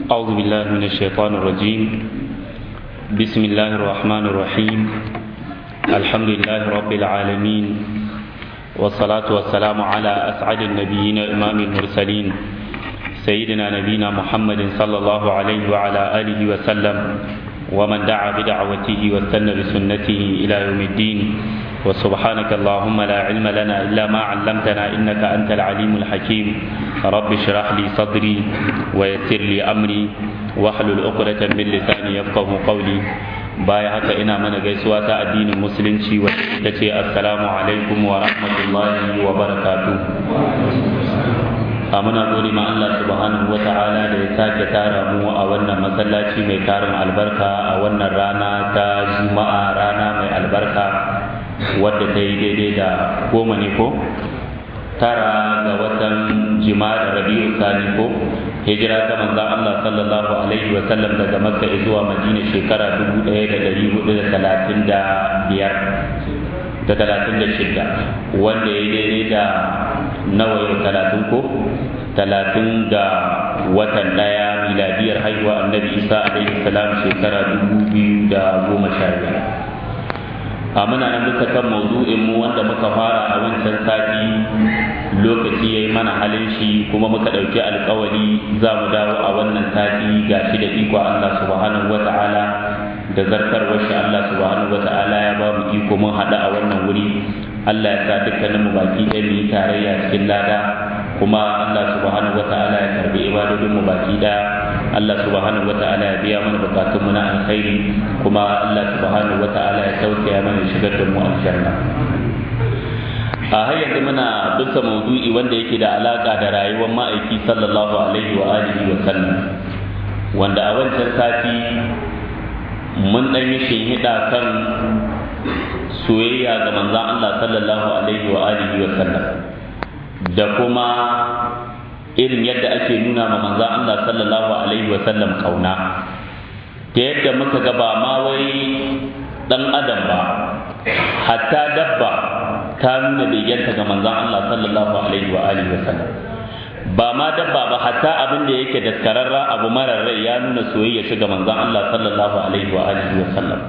أعوذ بالله من الشيطان الرجيم بسم الله الرحمن الرحيم الحمد لله رب العالمين والصلاة والسلام على أسعد النبيين إمام المرسلين سيدنا نبينا محمد صلى الله عليه وعلى آله وسلم ومن دعا بدعوته واستنى بسنته إلى يوم الدين وسبحانك اللهم لا علم لنا إلا ما علمتنا إنك أنت العليم الحكيم رب اشرح لي صدري ويسر لي أمري واحلل عقدة من لساني يفقه قولي baya haka ina mana gaisuwa ta addinin musulunci wacce ita ce assalamu alaikum wa rahmatullahi wa barakatu a muna gode ma Allah subhanahu wa ta'ala da ya sake tara mu a wannan masallaci mai tarin albarka a wannan rana ta juma'a rana mai albarka wadda ta yi daidai da goma ne ko tara ga watan jima'a rabi'u sani ko hijira ta manzon Allah sallallahu alaihi wa sallam daga Makka zuwa Madina shekara 1435 da 36 wanda ya daidai da nawa yau 30 ko 30 ga watan daya miladiyar haihuwa annabi Isa alaihi salam shekara 2015 a muna nan bisa kan maudu'in mu wanda muka fara a wancan sati lokaci ya yi mana halin shi kuma muka ɗauki alkawari za mu dawo a wannan sati ga shi da iko Allah subhanahu wa ta'ala da zartarwar shi Allah subhanahu wa ta'ala ya ba mu iko mun haɗu a wannan wuri Allah ya sa dukkanin mu baki ɗaya mu yi tarayya cikin lada kuma Allah subhanahu wa ta'ala ya karbi ibadodin mu baki ɗaya Allah subhanahu wa ta'ala ya biya mana bukatun mu na alkhairi kuma Allah subhanahu wa ta'ala ya tausaya mana shigar da mu aljanna a har yanzu muna bisa maudu'i wanda yake da alaka da rayuwar ma'aiki sallallahu alaihi wa alihi wa sallam wanda a wancan sati mun dan yi shinhiɗa kan soyayya ga manzon Allah sallallahu alaihi wa alihi wa sallam da kuma irin yadda ake nuna ma manzon Allah sallallahu alaihi wa sallam kauna ta yadda muka ga ba ma wai dan adam ba hatta dabba ta nuna begenta ga manzon Allah sallallahu alaihi wa alihi wasallam ba ma dabba ba hatta abin da yake daskararra abu marar rai ya nuna soyayya shiga manzon Allah sallallahu alaihi wa alihi wasallam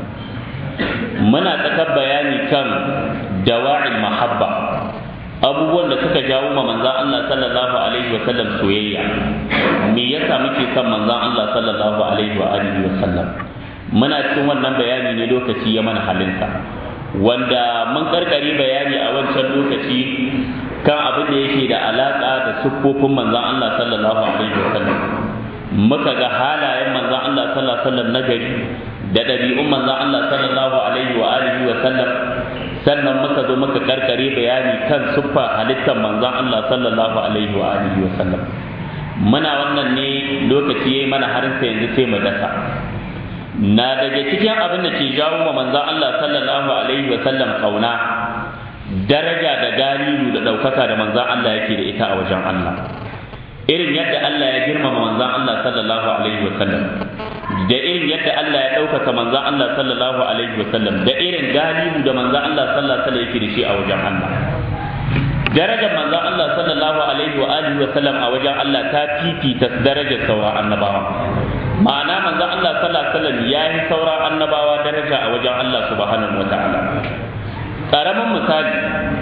muna tsakar bayani kan dawa'il mahabba abubuwan da suka jawo ma manzon Allah sallallahu alaihi wasallam soyayya me yasa muke son manzon Allah sallallahu alaihi wa alihi wasallam muna cikin wannan bayani ne lokaci ya mana halinsa wanda mun karkari bayani a wancan lokaci kan abin da yake da alaka da siffofin manzon Allah sallallahu alaihi wasallam muka ga halayen manzon Allah sallallahu alaihi wasallam na gari da ɗabi'un manzon Allah sallallahu alaihi wa alihi wa sallam sannan muka zo muka karkare bayani kan siffa halittar manzon Allah sallallahu alaihi wa alihi wa sallam muna wannan ne lokaci yayi mana harin sai yanzu sai mu dasa na daga cikin abin da ke jawo wa manzon Allah sallallahu alaihi wa sallam kauna daraja da galilu da ɗaukaka da manzon Allah yake da ita a wajen Allah irin yadda Allah ya girmama manzon Allah sallallahu alaihi wa sallam da irin yadda Allah ya ɗaukaka manzon Allah sallallahu alaihi wa sallam da irin galilu da manzon Allah sallallahu alaihi wa sallam yake da shi a wajen Allah darajar manzon Allah sallallahu alaihi wa alihi wa sallam a wajen Allah ta fifita darajar sauran annabawa ma'ana manzon Allah sallallahu alaihi wasallam ya yi sauran annabawa daraja a wajen Allah subhanahu wata'ala karamin misali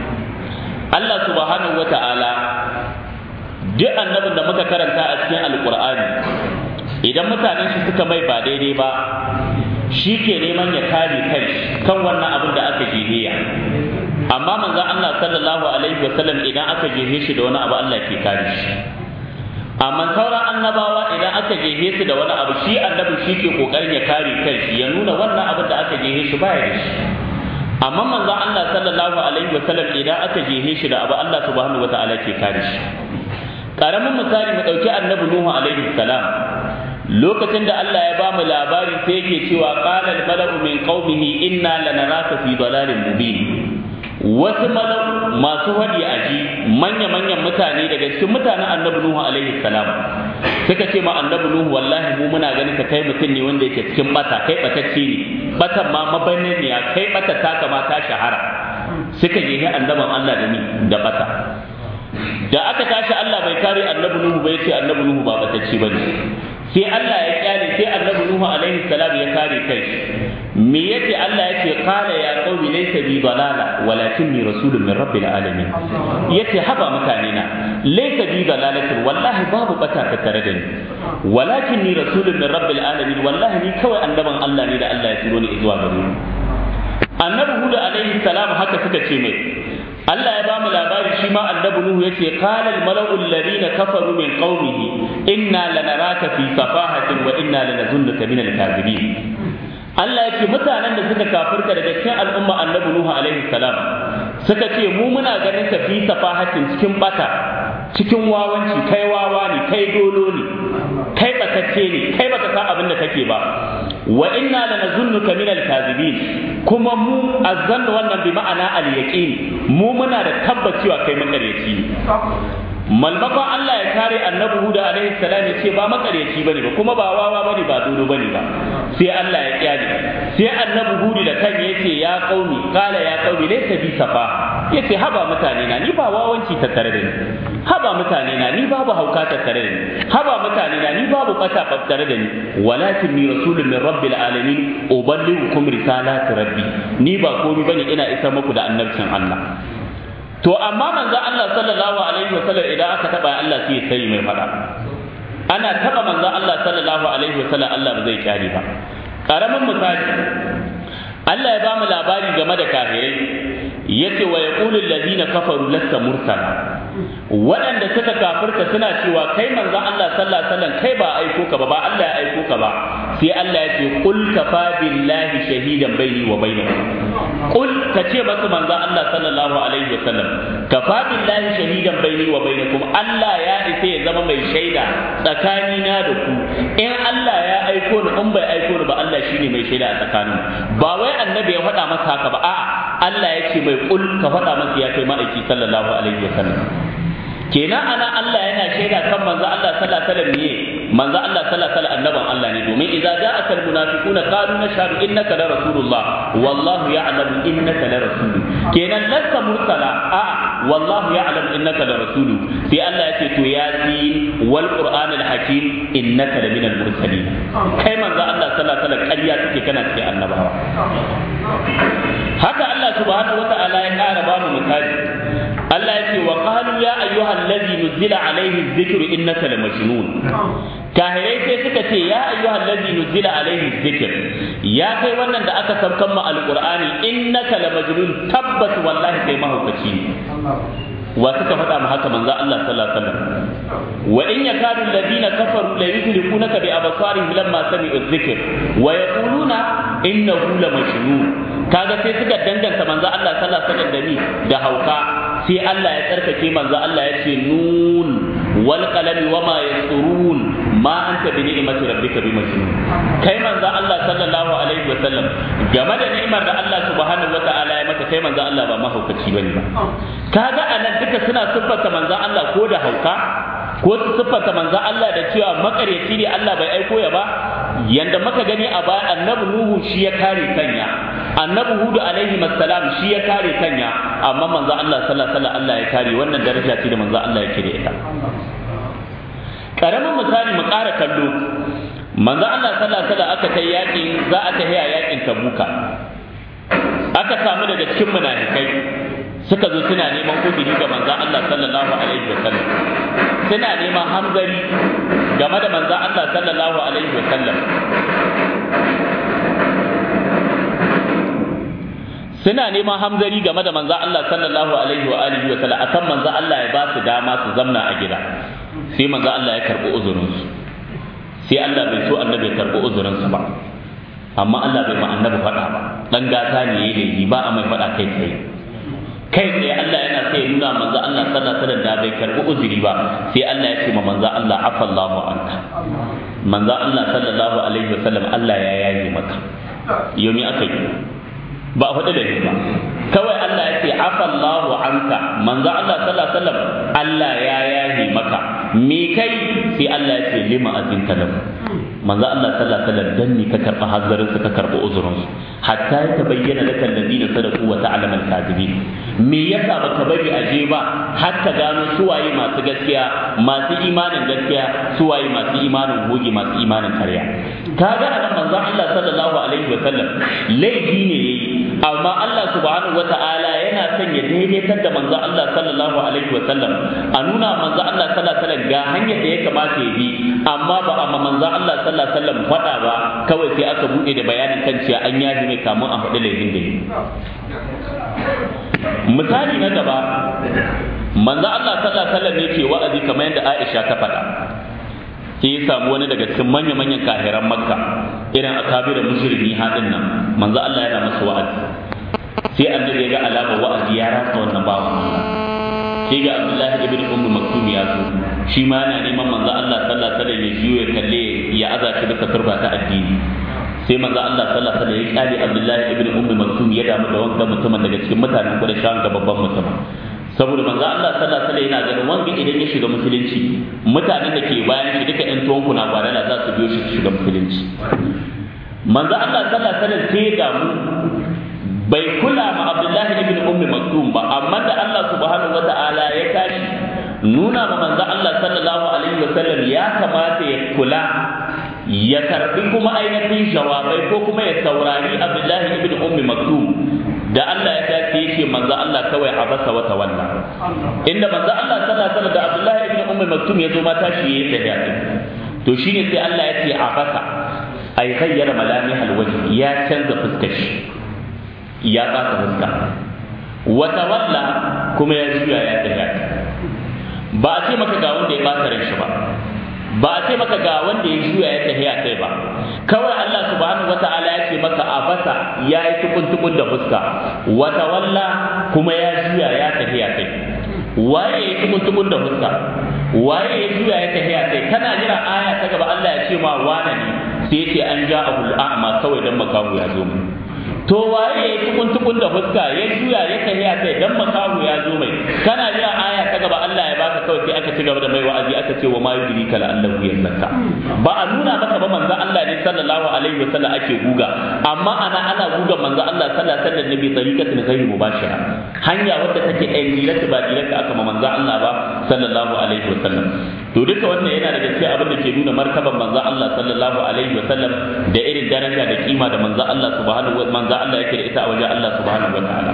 Allah subhanahu wata'ala duk annabin da muka karanta a cikin alkur'ani idan mutanen shi suka mai ba daidai ba shi ke neman ya kare kai kan wannan abin da aka jihiya amma manzon Allah sallallahu alaihi wasallam idan aka jehe shi da wani abu Allah ke kare shi amma sauran annabawa idan aka jehe su da wani abu shi annabi shi ke kokarin ya kare kanshi ya nuna wannan abin da aka jehe shi baya da shi amma manzo Allah sallallahu alaihi wa sallam idan aka jehe shi da abu Allah subhanahu wa ta'ala ke kare shi karamin misali mu dauki annabi Nuhu alaihi salam lokacin da Allah ya bamu labari sai yake cewa qala al mala'u min qaumihi inna lanaraka fi dalalin mubin wasu malau masu wadi aji manya-manyan mutane daga cikin mutanen annabi Nuhu alaihi salam suka ce ma annabi Nuhu wallahi mu muna ganin ka kai mutum ne wanda yake cikin bata kai batacce ne batan ma mabannin ne kai bata ta kama ta shahara suka je annaban Allah da ni da bata da aka tashi Allah bai kare annabi Nuhu bai ce annabi Nuhu ba batacci bane sai Allah ya kyale sai annabi Nuhu alaihi salam ya kare kai me yace Allah yace qala ya qaumi laysa bi dalala walakinni rasulun min rabbil alamin yace haba mutane na laysa bi dalalatin wallahi babu bata ta tare da ni walakinni rasulun min rabbil alamin wallahi ni kawai annaban Allah ne da Allah ya turo ni zuwa gare ni annabi Hud alaihi salam haka suka ce mai Allah ya bamu labari shi ma annabi Nuhu yace qala al mala'u alladhina kafaru min qaumihi inna lanaraka fi safahatin wa inna lanazunnuka min al kadhibin Allah ya ce mutanen da suka kafirta daga cikin al'umma annabi Nuhu alaihi salam suka ce mu muna ganin ka fi safahatin cikin bata cikin wawanci kai wawa ne kai dolo ne kai batacce ne kai baka san abin da kake ba wa inna lanazunnuka min al-kadhibin kuma mu azzan wannan bi ma'ana al-yaqin mu muna da tabbacewa kai makareci malmakon Allah ya kare annabi Huda alaihi salam ya ce ba makareci bane ba kuma ba wawa bane ba dodo bane ba sai Allah ya kyale sai annabi Hudu da kan yace ya qaumi qala ya qaumi laysa bi safa yace haba mutane na ni ba wawanci ta tare da ni haba mutane na ni babu hauka ta tare da ni haba mutane na ni babu bata tare da ni walakin ni rasulun min rabbil alamin uballighukum risalati rabbi ni ba komai bane ina isar muku da annabcin Allah to amma manzo Allah sallallahu alaihi wa sallam idan aka taba Allah sai sai mai fada ana taba manzo Allah sallallahu alaihi wa sallam Allah ba zai kyale ba karamin misali Allah ya bamu labari game da kafirai yace wa yaqulu allazina kafaru lasta mursala waɗanda suka kafirta suna cewa kai manzo Allah sallallahu alaihi wasallam kai ba aiko ka ba ba Allah ya aiko ka ba sai Allah ya ce qul kafa billahi shahidan baini wa bainakum qul ka ce masa manzo Allah sallallahu alaihi wasallam kafa billahi shahidan baini wa bainakum Allah ya isa ya zama mai shaida tsakanina da ku in Allah ya aiko ni in bai aiko ni ba Allah shine mai shaida a tsakanin ba wai annabi ya faɗa masa haka ba a'a Allah ya ce mai kul ka faɗa masa ya kai ma'aiki sallallahu alaihi wasallam kenan ana Allah yana shaida kan manzo Allah sallallahu alaihi wasallam ne manzo Allah sallallahu alaihi wasallam annaban Allah ne domin idza ja'aka almunafiquna qalu nashhadu innaka la rasulullah wallahu ya'lamu innaka la rasul kenan lasta mursala a wallahu ya'lamu innaka la rasul sai Allah ya ce to yasin wal qur'an al hakim innaka la minal mursalin kai manzo Allah sallallahu alaihi wasallam ƙarya take kana cikin annabawa haka Allah subhanahu wata'ala ya ƙara ba mu misali Allah ya ce wa qalu ya ayyuhal ladhi nuzila alaihi dhikru innaka lamajnun kahirai sai suka ce ya ayyuhal ladhi nuzila alaihi dhikr ya kai wannan da aka saukan mu alqur'ani innaka lamajnun tabbas wallahi kai mahaukaci ne wa suka faɗa mu haka manzo Allah sallallahu alaihi wasallam wa in yakadu alladhina kafaru la yuzlikunaka bi absarihim lamma sami'u dhikr wa yaquluna innahu la majnun kaga sai suka danganta manzo Allah sallallahu alaihi wasallam da ni da hauka sai Allah ya tsarkake manzo Allah ya ce nun wal qalami wama yasurun ma anta bi ni'mati rabbika bi majnun kai manzo Allah sallallahu alaihi wasallam game da ni'imar da Allah subhanahu wataala ya maka kai manzo Allah ba mahaukaci bane ba kaga anan duka suna siffanta manzo Allah ko da hauka ko su siffanta manzo Allah da cewa makaryaci ne Allah bai aiko ya ba yanda muka gani a baya annabi Nuhu shi ya kare kanya annabi Hudu alaihi salam shi ya kare kanya amma manzo Allah sallallahu alaihi wasallam Allah ya kare wannan daraja ce da manzo Allah yake da ita karamin misali mu ƙara kallo manzo Allah sallallahu alaihi wasallam aka kai yakin za a tafi yakin Tabuka aka samu daga cikin munafikai suka zo suna neman uzuri ga manzo Allah sallallahu alaihi wasallam suna neman hamzari game da manzo Allah sallallahu alaihi wasallam suna neman hamzari game da manzo Allah sallallahu alaihi wa alihi wa sallam akan manzo Allah ya ba su dama su zamna a gida sai manzo Allah ya karbi uzurin su sai Allah bai so annabi ya karbi uzurin su ba amma Allah bai ma annabi faɗa ba dan gata ne yayi ba a mai faɗa kai tsaye kai tsaye Allah yana sai ya nuna manzo Allah sallallahu alaihi wasallam da bai karbi uzuri ba sai Allah ya ce ma manzo Allah afallahu anka manzo Allah sallallahu alaihi wasallam Allah ya yaye maka yomi aka yi ba a faɗi da ba kawai Allah ya ce afallahu anka manzo Allah sallallahu alaihi wasallam Allah ya yaye maka me kai sai Allah ya ce lima azinta lahu manzo Allah sallallahu alaihi wasallam dan ni ka karba hazzarin su ka karba uzurin su hatta ya tabayyana laka alladina sadaqu wa ta'lamu al-kadhibin me yasa baka bari aje ba har ka gano suwaye masu gaskiya masu imanin gaskiya suwaye masu imanin goge masu imanin karya kaga anan manzo Allah sallallahu alaihi wasallam laifi ne yayi amma Allah subhanahu wata'ala yana son ya daidaitar da manzo Allah sallallahu alaihi wasallam a nuna manzo Allah sallallahu alaihi wasallam ga hanyar da ya kamata ya bi amma ba amma manzo Allah sallallahu alaihi wasallam faɗa ba kawai sai aka bude da bayanin kan cewa an yaji mai kamun a faɗi laifin da yi misali na gaba manzo Allah sallallahu alaihi wasallam yake wa'azi kamar yadda Aisha ta faɗa sai ya samu wani daga cikin manya-manyan kahiran makka irin akabirin musulmi haɗin nan manzo Allah yana masa wa'azi sai annabi ya ga alama wa'azi ya rasa wannan bawan Allah sai ga Abdullahi ibn Ummu Maktum ya zo shi ma yana neman manzo Allah sallallahu alaihi wasallam ya jiyo ya kalle ya aza shi bisa turba ta addini sai manzo Allah sallallahu alaihi wasallam ya kyale Abdullahi ibn Ummu Maktum ya damu da wanda mutumin daga cikin mutanen Quraysh ga babban mutum saboda manzo Allah sallallahu alaihi wasallam yana ganin wanda idan ya shiga musulunci mutanen da ke bayan shi duka ƴan tuwon kuna gwadala za su biyo shi su shiga musulunci manzo Allah sallallahu alaihi wasallam sai ya damu bai kula ma Abdullahi ibn Ummi Maktum ba amma da Allah subhanahu wata'ala ya tashi nuna ma manzo Allah sallallahu alaihi wasallam ya kamata ya kula ya karbi kuma ainihin jawabai ko kuma ya saurari Abdullahi ibn Ummi Maktum da Allah ya tafi yake manzo Allah kawai a basa wata wannan inda manzo Allah sallallahu alaihi wasallam da Abdullahi ibn Ummi Maktum ya zo ma tashi yayi tafiya to shine sai Allah ya ce a basa ai ghayyara malamih alwajh ya canza fuskar shi ya baka fuska wata walla kuma ya juya ya tafiya ba a ce maka ga wanda ya baka ran shi ba ba a ce maka ga wanda ya juya ya tafiya kai ba kawai Allah subhanahu wata'ala ya ce maka a basa ya yi tukun tukun da fuska wata walla kuma ya juya ya tafiya kai waye ya tukun tukun da fuska waye ya juya ya tafiya kai kana jira aya ta gaba Allah ya ce ma wane ne sai ya ce an ja abul a'ma kawai dan makahu ya zo mu to waye ya tukun tukun da fuska ya juya ya tafiya kai dan makahu ya zo mai kana jira aya ta gaba Allah ya baka kawai sai aka ci gaba da mai wa'azi aka ce wa ma yudrika la allahu yazakka ba a nuna maka ba manzo Allah ne sallallahu alaihi wasallam ake guga amma ana ana guga manzo Allah sallallahu alaihi wasallam nabi tariqatin ghayr mubashira hanya wadda take ɗan direct ba direct aka ma manzo Allah ba sallallahu alaihi wasallam to duka wannan yana daga cikin abin da ke nuna martaban manzo Allah sallallahu alaihi wasallam da irin daraja da kima da manzo Allah subhanahu wa manzo Allah yake da ita a wajen Allah subhanahu wa ta'ala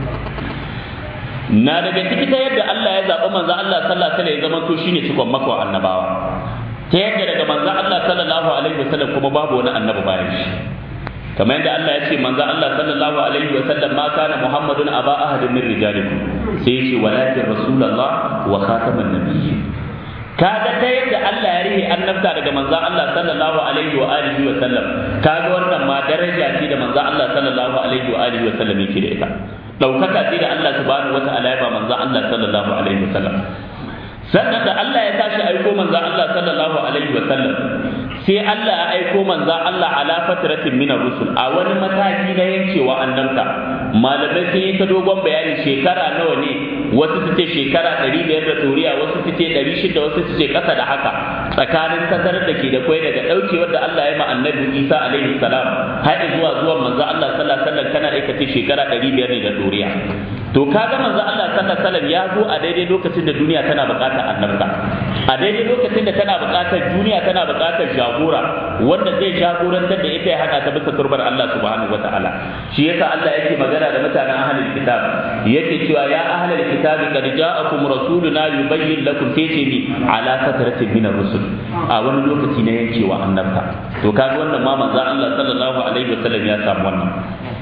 na daga ciki ta yadda Allah ya zaɓi manzo Allah sallallahu alaihi wasallam ya zama to shine cikon makwa annabawa ta yadda daga manzo Allah sallallahu alaihi wasallam kuma babu wani annabi bayan shi kamar yadda Allah ya ce manzo Allah sallallahu alaihi wasallam ma kana Muhammadun aba ahadin min rijalikum sai ya ce walakin rasulullah wa khataman nabiyyin kaga ta yadda Allah ya rihe annabta daga manzo Allah sallallahu alaihi wa alihi wa sallam kaga wannan ma daraja ce da manzo Allah sallallahu alaihi wa alihi wa sallam yake da ita daukaka ce da Allah subhanahu wa ta'ala ya ba manzo Allah sallallahu alaihi wa sallam sannan da Allah ya tashi aiko manzo Allah sallallahu alaihi wa sallam sai Allah ya aiko manzo Allah ala fatratin min rusul a wani mataki na yankewa annabta malamai sun yi ta dogon bayani shekara nawa ne wasu su ce shekara ɗari biyar da turiya wasu su ce ɗari shida wasu su ce ƙasa da haka tsakanin tazarar da ke da kwai daga ɗaukewar da Allah ya ma annabi Isa alaihi salam har zuwa zuwan manzo Allah sallallahu alaihi wasallam kana aika ce shekara ɗari biyar ne da turiya to kaga manzo Allah sallallahu alaihi wasallam ya zo a daidai lokacin da duniya tana buƙatar annabta a daidai lokacin da tana buƙatar duniya tana buƙatar jagora wanda zai jagorantar da ita ya hada ta bisa turbar Allah subhanahu wataala shi yasa Allah yake magana da mutanen ahlul kitab yake cewa ya ahlul kitab qad ja'akum rasuluna yubayyin lakum taytini ala fatratin min ar-rusul a wani lokaci na yankewa annabta to kaga wannan ma manzo Allah sallallahu alaihi wasallam ya samu wannan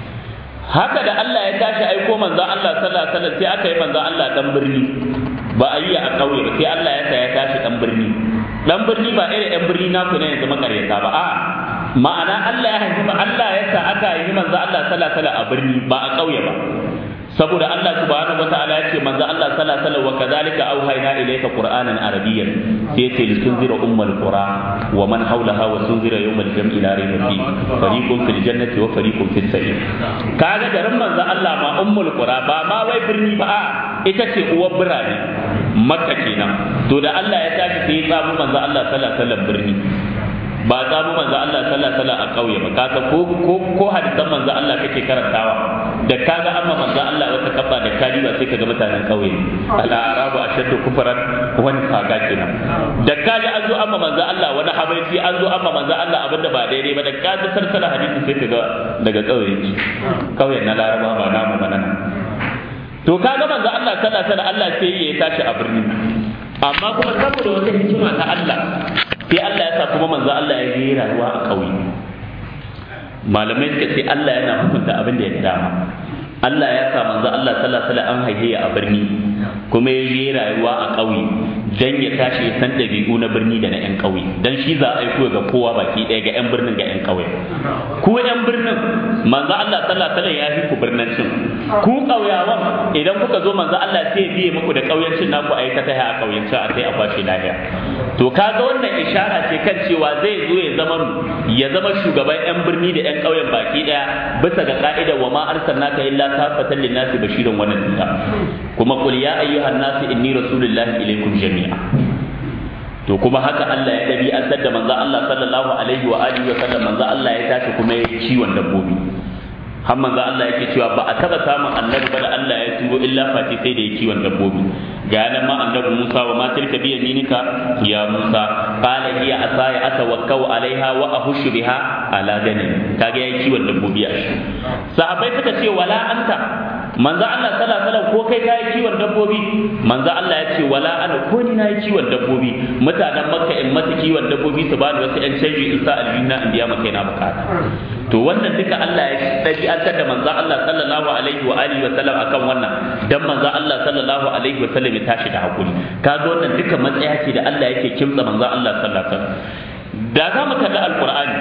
haka da Allah ya tashi aiko manzo Allah sallallahu alaihi wasallam sai aka yi manzo Allah dan birni ba a yi a ƙauye ba sai Allah ya sa ya tashi dan birni dan birni ba irin yan birni naku ne yanzu makaryata ba a ma'ana Allah ya haifi Allah ya sa aka yi manzo Allah sallallahu alaihi wasallam a birni ba a ƙauye ba saboda Allah subhanahu wataala ya ce manzo Allah sallallahu alaihi wasallam wa kadhalika auhayna ilayka qur'anan arabiyyan sai ya ce litunzira ummul qura wa man hawlaha wa tunzira yawmal jam'i la rayba fi fariqun fil jannati wa fariqun fis sa'ir kaga garin manzo Allah ma ummul qura ba ma wai birni ba a ita ce uwar birane makka kenan to da Allah ya tashi sai ya tsamu manzo Allah sallallahu alaihi wasallam birni ba samu manzo Allah sallallahu alaihi wasallam a kauye ba kasa ko ko ko hadisan manzo Allah kake karantawa da kaga amma manzo Allah wata kabba da kali ba sai kaga mutanen kauye al arabu ashaddu kufran wani kaga kenan da kaga an zo amma manzo Allah wani habaiti an zo amma manzo Allah abinda ba daidai ba da kaga sarsala hadisi sai kaga daga kauye kauyen na laraba ba namu ba nan to kaga manzo Allah sallallahu alaihi wasallam Allah sai ya tashi a birni amma kuma saboda wata hikima ta Allah sai Allah ya sa kuma manzo Allah ya yi rayuwa a kauye malamai suka ce Allah yana hukunta abin da ya dama Allah ya sa manzo Allah sallallahu alaihi wasallam an haife a birni kuma ya yi rayuwa a ƙauye dan ya tashi ya san ɗabi'u na birni da na 'yan ƙauye dan shi za a aiko ga kowa baki ɗaya ga 'yan birnin ga 'yan ƙauye ku 'yan birnin manzo Allah sallallahu alaihi wasallam ya fi ku birnancin ku ƙauyawan idan kuka zo manzo Allah sai ya biye muku da ƙauyancin naku a yi ta taya a ƙauyancin a sai a kwashe lafiya to kaga wannan ishara ce kan cewa zai zo ya zama ya zama shugaban 'yan birni da 'yan ƙauyen baki ɗaya bisa ga ka'ida wa ma arsalnaka illa kafatan lin-nasi bashiran wa nadhira kuma qul ya ayyuhan nasu inni rasulullahi ilaykum jami'a to kuma haka Allah ya dabi'antar da manzo Allah sallallahu alaihi wa alihi wa sallam manzo Allah ya tashi kuma ya kiwon dabbobi har manzo Allah yake cewa ba a taba samun annabi ba da Allah ya turo illa fati sai da ya kiwon dabbobi ga nan ma annabi Musa wa ma tilka bi yaminika ya Musa qala hiya asaya atawakkau alaiha wa ahushu biha ala gani kaga ya kiwon dabbobi a shi sahabbai suka ce wala anta manzo Allah sallallahu alaihi wasallam ko kai kai kiwon dabbobi manzo Allah ya ce wala ana ko ni nayi kiwon dabbobi mutanen makka in mata kiwon dabbobi su bani wasu yan canji in sa aljina in biya maka na bukata to wannan duka Allah ya dabi'antar da manzo Allah sallallahu alaihi wa alihi wa sallam akan wannan dan manzo Allah sallallahu alaihi wa sallam ya tashi da hakuri kaga wannan duka matsaya ce da Allah yake kimtsa manzo Allah sallallahu alaihi wa sallam da za mu kalli alqur'ani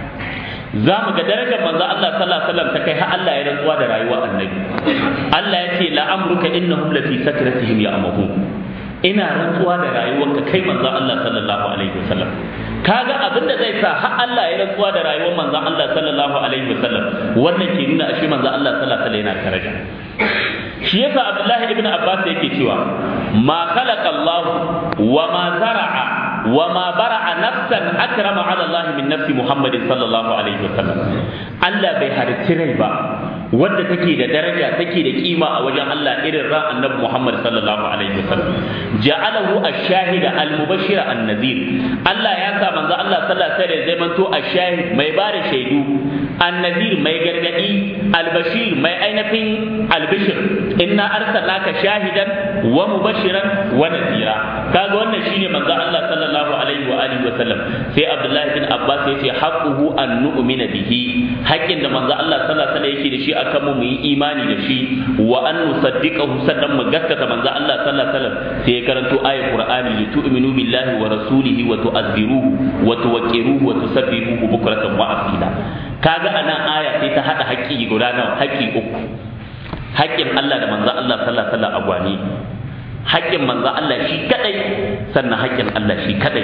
za mu ga darajar manzo Allah sallallahu alaihi wasallam ta kai har Allah ya rantsuwa da rayuwar annabi Allah ya ce la amruka innahum lafi sakratihim ya'mahun ina rantsuwa da rayuwarka kai manzo Allah sallallahu alaihi wasallam kaga abin da zai sa har Allah ya rantsuwa da rayuwar manzo Allah sallallahu alaihi wasallam wannan ke nuna ashe manzo Allah sallallahu alaihi wasallam yana daraja shi yasa Abdullahi ibn Abbas yake cewa ma khalaqa Allah wa ma zara'a وما برع نفسا اكرم على الله من نفس محمد صلى الله عليه وسلم الله bai halicci rai ba wadda take da daraja take da kima a wajen Allah irin ran annabi Muhammad sallallahu alaihi wasallam ja'alahu ash-shahida al-mubashshira an-nadhir Allah ya sa manzo Allah sallallahu alaihi wasallam zai manto ash-shahid mai bada shaidu an-nadhir mai gargadi al-bashir mai ainihin al-bishir inna arsalnaka shahidan wa mubashiran wa nadhira kaga wannan shine manzo Allah sallallahu alaihi wa alihi wa sallam sai Abdullah bin Abbas yace haqquhu an nu'mina bihi haƙƙin da manzo Allah sallallahu alaihi wa sallam yake da shi akan mu yi imani da shi wa an nusaddiqahu sannan mu gaskata manzo Allah sallallahu alaihi wasallam sai ya karanto ayat Qur'ani li tu'minu billahi wa rasulihi wa tu'azziruhu wa tuwaqqiruhu wa tusabbihuhu bukratan wa asila kaga anan aya sai ta hada haƙƙi guda nawa haƙƙi uku haƙƙin Allah da manzo Allah sallallahu alaihi wasallam a gwani haƙƙin manzo Allah shi kadai sannan haƙƙin Allah shi kadai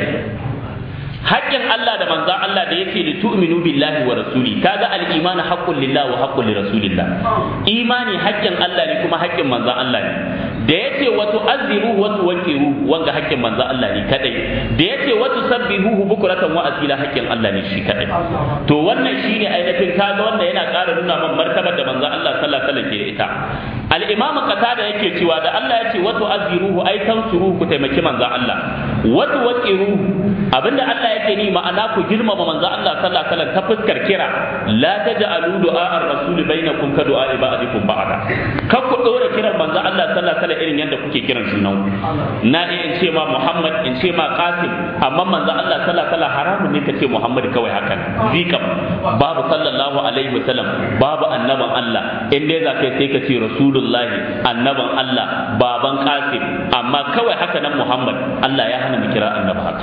haƙƙin Allah da manzo Allah da yake li tu'minu billahi wa rasuli kaga al-iman haqqun lillahi wa haqqun li rasulillah imani haƙƙin Allah ne kuma haƙƙin manzo Allah ne da yace wa tu'azziru wa tuwaqqiru wanga haƙƙin manzo Allah ne kadai da yace wa tusabbihuhu bukratan wa asila haƙƙin Allah ne shi kadai to wannan shine ainihin kaga wanda yana ƙara nuna man martabar da manzo Allah sallallahu alaihi wasallam ke da ita al-imam qatada yake cewa da Allah yace wa tu'azziruhu ay tansuruhu ku taimaki manzo Allah wa tuwaqqiruhu abinda Allah yake ni ma'ana ku girmama manzo Allah sallallahu alaihi wasallam ta fuskar kira la taj'alu du'a ar-rasul bainakum ka du'a ba'dikum ba'da kar ku dora kiran manzo Allah sallallahu alaihi wasallam irin yadda kuke kiran junan na iya in ce ma Muhammad in ce ma Qasim amma manzo Allah sallallahu alaihi wasallam haramun ne ka ce Muhammad kawai hakan zikam babu sallallahu alaihi wasallam babu annaban Allah in dai za kai sai ka ce rasulullahi annaban Allah baban Qasim amma kawai haka nan Muhammad Allah ya hana mu kira annabi haka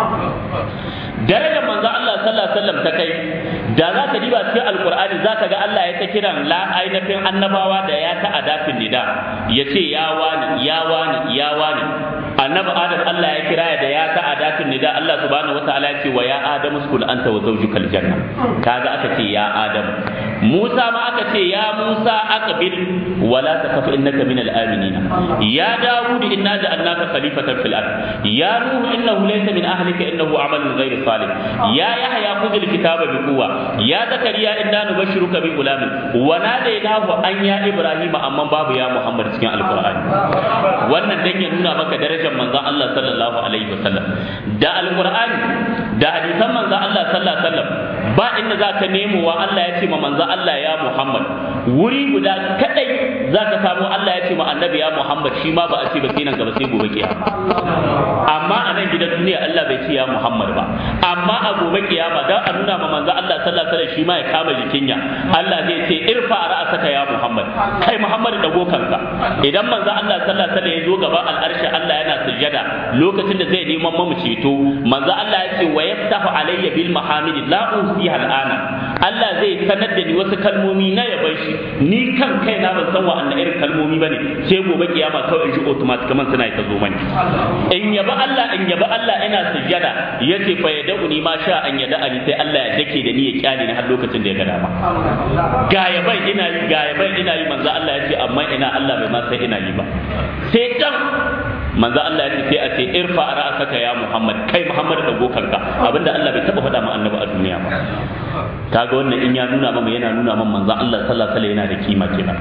darajar manzo Allah sallallahu alaihi wasallam ta kai da za ka diba cikin alqur'ani za ka ga Allah ya ta kiran la ainihin annabawa da ya ta adafin nida ya ce ya wani ya wani ya wani annabi adam Allah ya kira da ya ta adafin nida Allah subhanahu wataala ya ce wa ya adamu skul anta wa zawjuka aljanna kaga aka ce ya adam Musa ma aka ce ya Musa aqbil wala takaf innaka min al-aminin ya Dawud inna ja'alnaka khalifatan fil ard ya Nuh innahu laysa min ahlika innahu amalun ghayr salih ya Yahya khudh al-kitaba bi quwwa ya Zakariya inna nubashshiruka bi gulamin wa nadaynahu an ya Ibrahim amma babu ya Muhammad cikin alqur'ani wannan dan ya nuna maka darajar manzon Allah sallallahu alaihi wasallam da alqur'ani da hadisan manzon Allah sallallahu alaihi wasallam ba inda za ka nemo wa Allah ya ce ma manzon Allah ya Muhammad wuri guda kadai za ka samu Allah ya ce ma annabi ya Muhammad shi ma ba a ce ba sai nan gaba sai gobe kiyama amma a nan gidan duniya Allah bai ce ya Muhammad ba amma a gobe kiyama dan a nuna ma manzon Allah sallallahu alaihi wasallam shi ma ya kama jikinya Allah zai ce irfa ra'asaka ya Muhammad kai Muhammad da gokanka idan manzon Allah sallallahu alaihi wasallam ya zo gaban al'arshi Allah yana sujjada lokacin da zai neman mamu ceto manzo Allah ya ce wa yaftahu alayya bil mahamidi la usiha al'ana Allah zai sanar da ni wasu kalmomi na yaban shi ni kan kai na ban san wa'annan irin kalmomi bane sai gobe kiyama kawai in ji automatic kaman suna ta zo mani in yaba Allah in yaba Allah ina sujjada yace fa yad'uni ma sha an yada ani sai Allah ya dake da ni ya kyale ni har lokacin da ya ga dama ga yaban ina yi ga yaban ina yi manzo Allah ya ce amma ina Allah bai ma sai ina yi ba sai kan manzo Allah ya ce sai a ce irfa ra'saka ya Muhammad kai Muhammad da gokanka abinda Allah bai taba faɗa ma annabi a duniya ba kaga wannan in ya nuna mama yana nuna mama manzo Allah sallallahu alaihi wasallam yana da kima kenan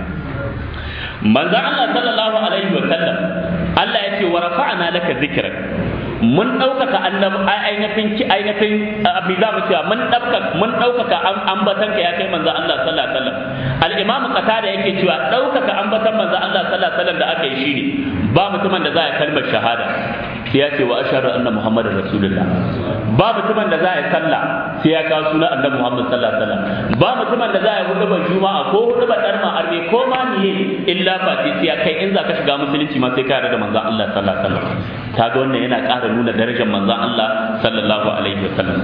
manzo Allah sallallahu alaihi wasallam Allah ya ce wa rafa'na laka dhikrak mun ɗaukaka annabi ainihin ki ainihin abin za mu cewa mun ɗaukaka mun ɗaukaka ambatanka ya kai manzo Allah sallallahu alaihi wasallam al-imam qatada yake cewa ɗaukaka ambatan manzo Allah sallallahu alaihi wasallam da aka yi shine ba mutumin da za ya kalmar shahada sai ya ce wa ashhadu anna muhammadar rasulullah ba mutumin da za ya sallah sai ya kawo sunan annabi muhammad sallallahu alaihi wasallam ba mutumin da za ya hudu ban juma'a ko hudu ban darma arme ko ma niye illa fa sai ya kai in za ka shiga musulunci ma sai ka yarda da manzo Allah sallallahu alaihi wasallam kaga wannan yana ƙara nuna darajar manzon Allah sallallahu alaihi wasallam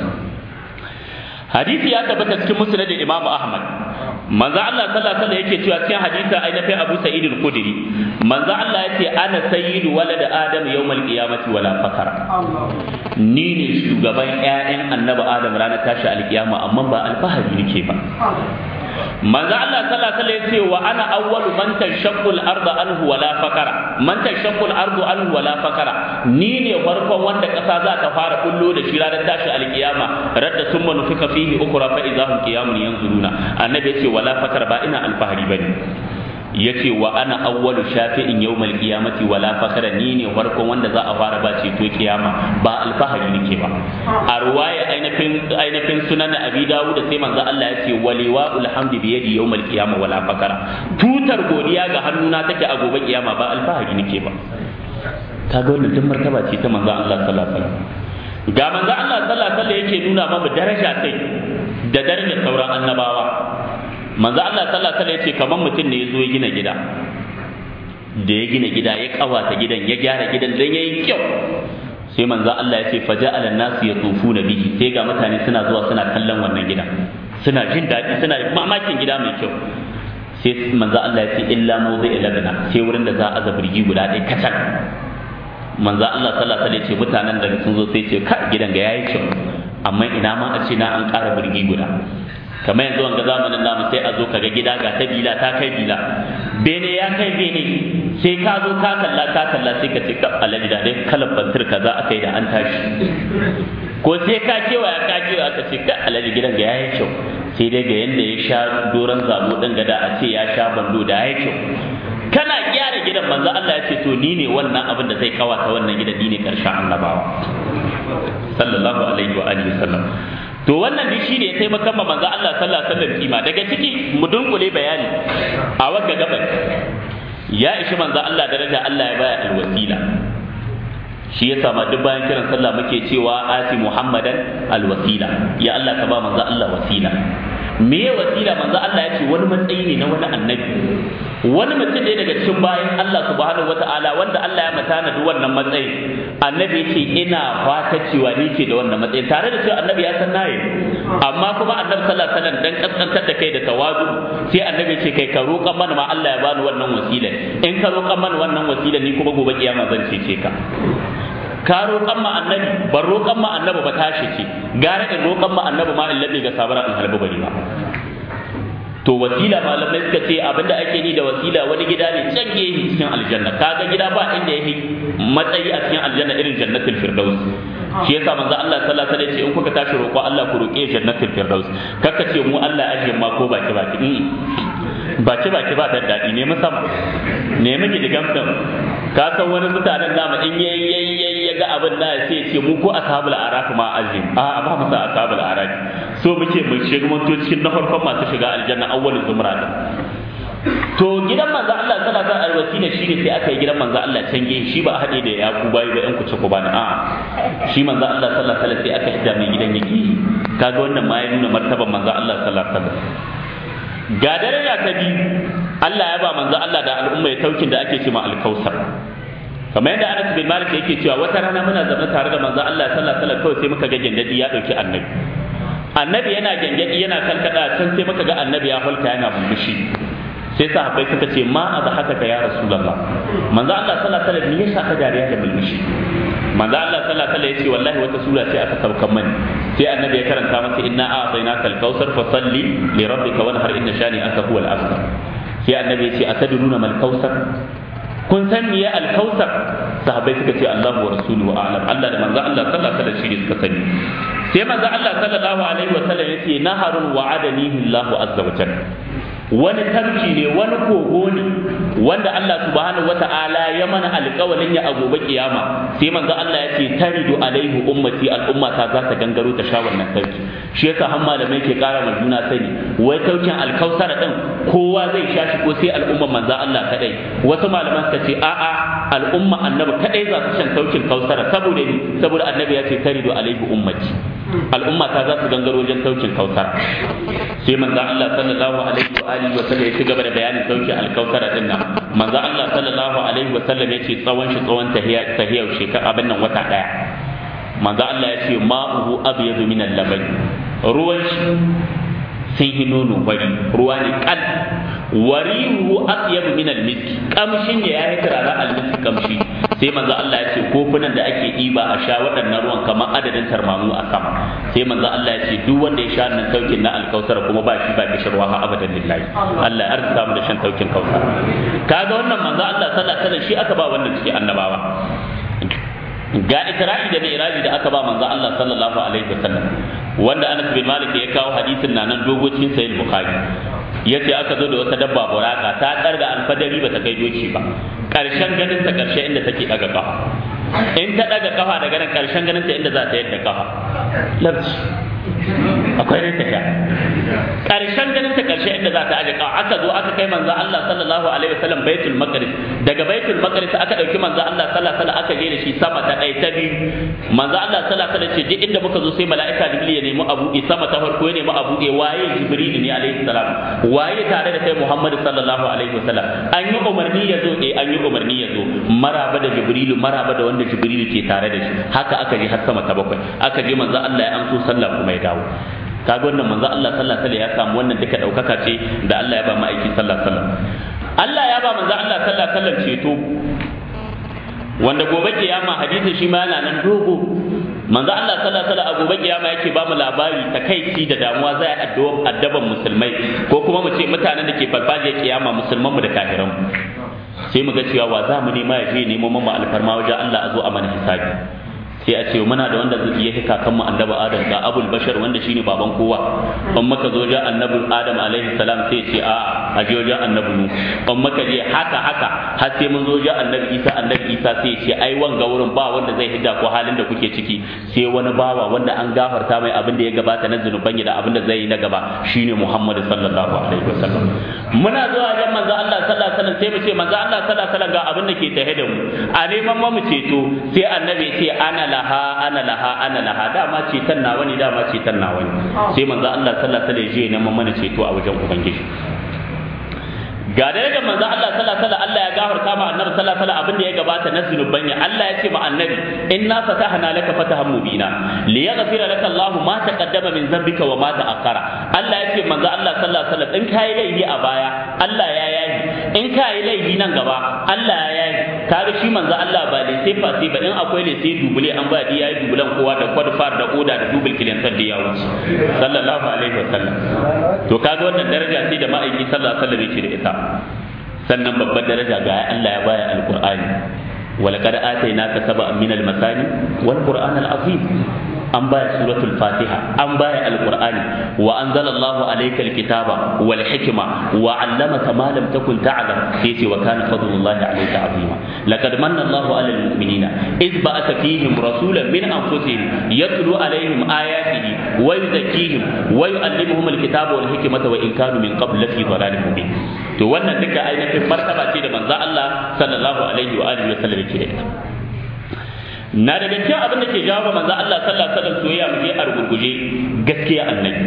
hadisi ya tabbata cikin musnad Imam Ahmad manzon Allah sallallahu alaihi wasallam yake cewa cikin hadisi ainihin Abu Sa'id al-Khudri manzon Allah yace ana sayyidu walad Adam yawmal qiyamati wala fakara ni ne shugaban ƴaƴan annabi Adam ranar tashi alkiyama amma ba alfahari nake ba manzo Allah sallallahu alaihi wasallam yace wa ana awwalu man tashaqqu al-ardu anhu wala fakara man tashaqqu al-ardu anhu wala fakara ni ne farkon wanda kasa za ta fara kullo da shi ranar tashi alkiyama radda summa nufika fihi ukhra fa idahum qiyamun yanzuruna annabi yace wala fakara ba ina alfahari bane yace wa ana awwalu shafi'in yawmal qiyamati wala fakhra ni ne farkon wanda za a fara ba ceto kiyama ba alfahari nake ba a ruwaya ainihin ainihin sunan abi dawud sai manzo Allah ya ce waliwa alhamdi bi yadi yawmal qiyama wala fakhra tutar godiya ga hannuna take a gobe kiyama ba alfahari nake ba kaga wannan duk martaba ce ta manzo Allah sallallahu alaihi wasallam ga manzo Allah sallallahu alaihi wasallam yake nuna mamu daraja sai da darajar sauran annabawa manzo Allah sallallahu alaihi yace kaman mutum ne yazo ya gina gida da ya gina gida ya kawata gidan ya gyara gidan dan yayi kyau sai manzo Allah yace faja'ala an-nasu yatufuna bihi sai ga mutane suna zuwa suna kallon wannan gidan suna jin daɗi suna mamakin gida mai kyau sai manzo Allah yace illa mawdi'a labna sai wurin da za a aza birgi guda ɗaya kacal manzo Allah sallallahu alaihi yace mutanen da sun zo sai ce ka gidan ga yayi kyau amma ina ma a ce na an ƙara birgi guda kamar yanzu wanga zamanin namu sai a zo kaga gida ga ta bila ta kai bila bene ya kai bene sai ka zo ka kalla ka kalla sai ka ce ka alaji da dai kalan bantir kaza aka yi da an tashi ko sai ka kewaya ka kewa aka ce ka alaji gidan ga yayi kyau sai dai ga yanda ya sha doron zabo din gada a ce ya sha bando da yayi kyau kana gyara gidan manzo Allah ya ce to ni ne wannan abin da zai kawata wannan gidan ni ne karshen annabawa sallallahu alaihi wa alihi wasallam to wannan duk shi ne ya taimaka ma manzo Allah sallallahu alaihi wasallam kima daga ciki mu dunkule bayani a wagga gaban ya ishi manzo Allah daraja Allah ya baya alwasila shi ya sama duk bayan kiran sallah muke cewa ati muhammadan alwasila ya Allah ka ba manzo Allah wasila me ya wasila manzo Allah ya ce wani matsayi ne na wani annabi wani mutum ne daga cikin bayan Allah subhanahu wataala wanda Allah ya mata na wannan matsayin annabi ya ce ina fata cewa ni ke da wannan matsayin tare da cewa annabi ya san nayi amma kuma annabi sallallahu alaihi wasallam dan kaskantar da kai da tawazu sai annabi ce kai ka roƙan mana ma Allah ya bani wannan wasila in ka roƙan mana wannan wasila ni kuma gobe kiyama zan cece ka ka roƙan ma annabi ban roƙan ma annabi ba tashi ce gara in roƙan ma annabi ma in labe ga sabara in halbi bari ba to wasila malamai suka ce abinda ake ni da wasila wani gida ne can gehe cikin aljanna kaga gida ba inda yake matsayi a cikin aljanna irin jannatul firdaus shi yasa manzo Allah sallallahu alaihi wasallam ce in kuka tashi roƙo Allah ku roƙe jannatul firdaus kaka ce mu Allah ajiye ma ko baki baki baki baki ba da daɗi ne sama ne miki digam din ka san wani mutanen dama in yayi yayi ya ga abin da sai ya ce mu ko ashabul araf ma azim a ba mu sa ashabul araf so muke mu shiga mun to cikin na farkon masu shiga aljanna awwalul zumra din to gidan manzo Allah sallallahu alaihi wasallam ne shine sai aka yi gidan manzo Allah can gehe shi ba a hade da yaku bayi ba yan kuce ku bani a shi manzo Allah sallallahu alaihi wasallam sai aka hidda mai gidan yake kaga wannan ma ya nuna martaban manzo Allah sallallahu alaihi wasallam ga daraja ta biyu Allah ya ba manzo Allah da al'umma ya taukin da ake cewa alkausar kamar yadda Anas bin Malik yake cewa wata rana muna zaune tare da manzo Allah sallallahu alaihi wasallam kawai sai muka ga gengadi ya dauki annabi annabi yana gengadi yana kalkada can sai muka ga annabi ya halka yana murmushi sai sahabbai suka ce ma haka ka ya rasulullah manzo Allah sallallahu alaihi wasallam me yasa ka dariya da mulmushi manzo Allah sallallahu alaihi wasallam yace wallahi wata sura ce aka saukan mani sai annabi ya karanta masa inna a'tainaka al-kautsar fa salli li rabbika wanhar inna shani aka huwal abtar sai annabi yace atadruna mal kautsar kun san me al-kautsar sahabbai suka ce Allah wa rasuluhu a'lam Allah da manzo Allah sallallahu alaihi wasallam shi suka sani sai manzo Allah sallallahu alaihi wasallam yace naharun wa'adanihi Allah azza wa jalla wani tarki ne wani kogo ne wanda Allah subhanahu wata'ala ya mana alƙawalin ya a gobe kiyama sai manzo Allah ya ce taridu alaihi ummati al'umma ta za ta gangaro ta sha wannan tarki shi yasa har malamai ke ƙara ma juna sani wai taukin alkausara din kowa zai sha shi ko sai al'umma manzo Allah kadai wasu malaman suka ce a'a al'umma annabi kadai za su shan taukin kausara saboda ni saboda annabi ya ce taridu alaihi ummati al'umma ta za su gangaro wajen taukin kausara sai manzo Allah sallallahu alaihi wa alihi wa sallam ya ci gaba da bayanin sauki alkausara din nan manzo Allah sallallahu alaihi wa sallam ya ce tsawon shi tsawon tahiyar tahiyar shekara abin nan wata daya manzo Allah ya ce ma'uhu abyadu min al-laban ruwan shi sun yi nono bari ruwa ne kal warihu atyab min al-misk kamshin ya yayi turara al-misk kamshi sai manzo Allah ya ce kofunan da ake ɗiba a sha waɗannan ruwan kamar adadin tarmamu a sama sai manzo Allah ya ce duk wanda ya sha nan taukin na alkausar kuma ba shi ba kishirwa ha abadan lillahi Allah ya arzuta mu da shan taukin kausar kaga wannan manzo Allah sallallahu alaihi wasallam shi aka ba wannan cikin annabawa ga isra'i da mi'raji da aka ba manzo Allah sallallahu alaihi wasallam wanda Anas bin Malik ya kawo hadisin na nan dogo cikin sahih Bukhari yace aka zo da wata dabba buraka ta karga alfadari ba ta kai doki ba karshen ganin ta karshe inda take daga kafa in ta daga kafa daga nan karshen ganin ta inda za ta yadda kafa labci akwai ne tafiya karshen ganin ta karshe inda za ta aje kafa aka zo aka kai manzo Allah sallallahu alaihi wasallam baitul maqdis daga baitul maqdis aka dauki manzo Allah sallallahu alaihi wasallam aka je da shi sama ta ɗaya ta biyu manzo Allah sallallahu alaihi wasallam ce duk inda muka zo sai mala'ika jibril ya nemi abu sama ta farko ya nemi abu waye jibril ne alaihi salam waye tare da kai Muhammad sallallahu alaihi wasallam an yi umarni ya zo eh an yi umarni ya zo maraba da jibril maraba da wanda jibril ke tare da shi haka aka je har sama ta bakwai aka je manzo Allah ya amso sallah kuma ya dawo kaga wannan manzo Allah sallallahu alaihi ya samu wannan duka daukaka ce da Allah ya ba mu aiki sallallahu alaihi wasallam Allah ya ba manzo Allah sallallahu alaihi wasallam ceto wanda gobe kiyama hadisi shi ma yana nan dogo manzo Allah sallallahu alaihi wasallam gobe kiyama yake ba mu labari takaici da damuwa zai addaban musulmai ko kuma mu ce mutanen da ke farfajiyar kiyama musulman mu da kafiran mu sai mu ga cewa wa za mu nema ya je nemo mu alfarma wajen Allah a zo a mana hisabi sai a ce muna da wanda zai yi kakan mu annabi adam ga abul bashar wanda shine baban kowa in maka zo ja annabi adam alaihi salam sai ce a a je wajen annabi nu in maka je haka haka har sai mun zo ja annabi isa annabi isa sai ce ai wanga wurin ba wanda zai hidda ko halin da kuke ciki sai wani bawa wanda an gafarta mai abin da ya gabata na zunuban da abin da zai yi na gaba shine muhammad sallallahu alaihi wasallam muna zuwa jan manzo Allah sallallahu alaihi wasallam sai mu ce manzo Allah sallallahu alaihi wasallam ga abin da ke tahe da mu a neman mu ceto sai annabi ya ce ana laha ana laha ana laha dama ceton nawa ne dama ceton nawa ne sai manzo Allah sallallahu alaihi wasallam ya neman mana ceto a wajen ubangiji ga da daga manzo Allah sallallahu alaihi wasallam Allah ya gafarta ma annabi sallallahu alaihi wasallam abin da ya gabata na zunuban ya Allah ya ce ma annabi inna fatahna laka fatahan mubina li yaghfira laka Allah ma taqaddama min dhanbika wa ma ta'akhkhara Allah ya ce manzo Allah sallallahu alaihi wasallam in kai laifi a baya Allah ya yayi in ka yi laifi nan gaba Allah ya yi kaga shi manzo Allah ba da sai fa sai ba in akwai le sai dubule an ba ya yi dubulan kowa da kwadfar da oda da dubul kilantar da ya wuce sallallahu alaihi wasallam to kaga wannan daraja sai da ma'aiki sallallahu alaihi wasallam yake da ita sannan babbar daraja ga Allah ya baya alqur'ani ولقد آتيناك سبعا من المثاني والقرآن العظيم an baya suratul fatiha an baya alqur'ani wa anzalallahu alayka alkitaba wal hikma wa 'allamaka ma lam takun ta'lam sai ce wa kana fadlullahi alayka azima laqad manna Allahu 'alal mu'minina id ba'atha fihim rasulan min anfusihim yatlu 'alayhim ayatihi wa yuzakkihim wa yu'allimuhum alkitaba wal hikmata wa in kanu min qabl lafi dhalalin mubin to wannan duka ainihin martaba ce da manzo Allah sallallahu alaihi wa alihi wa sallam yake da ita na daga cikin abin da ke jawo manzo Allah sallallahu alaihi wasallam soyayya mu je a rugurguje gaskiya annabi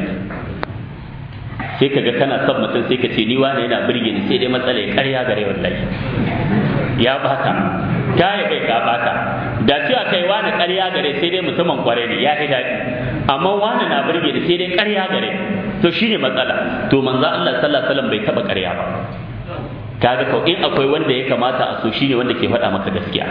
sai kaga kana son mutum sai ka ce ni wani yana birge ni sai dai matsala ya karya gare wallahi ya bata ta yi kai ka bata da cewa kai wani karya gare sai dai mutumin kware ne ya fi daɗi amma wani na birge ni sai dai karya gare to shine matsala to manzo Allah sallallahu alaihi wasallam bai taba karya ba kaga ko in akwai wanda ya kamata a so shine wanda ke faɗa maka gaskiya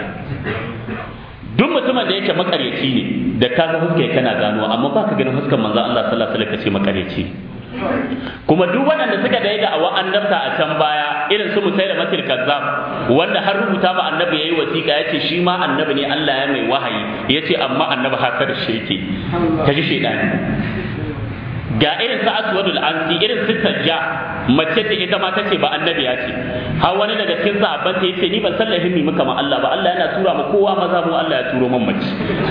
duk mutumin da yake makaryaci ne da ka ga huskar kana gano amma ba ka ganin huskar manzo Allah sallallahu alaihi wasallam kace makaryaci kuma duk waɗanda suka da da awa annabta a can baya irin su musai da masir kazzab wanda har rubuta ba annabi yayi wasiƙa yace shi ma annabi ne Allah ya mai wahayi yace amma annabi hasar shi yake kaji shedani ga irin sa aswadul ansi irin su tajja mace ce ita ma tace ba annabi ya ce har wani daga cikin sahabban ta yace ni ban san lahimmi muka ma Allah ba Allah yana tura ma kowa maza mu Allah ya turo man mace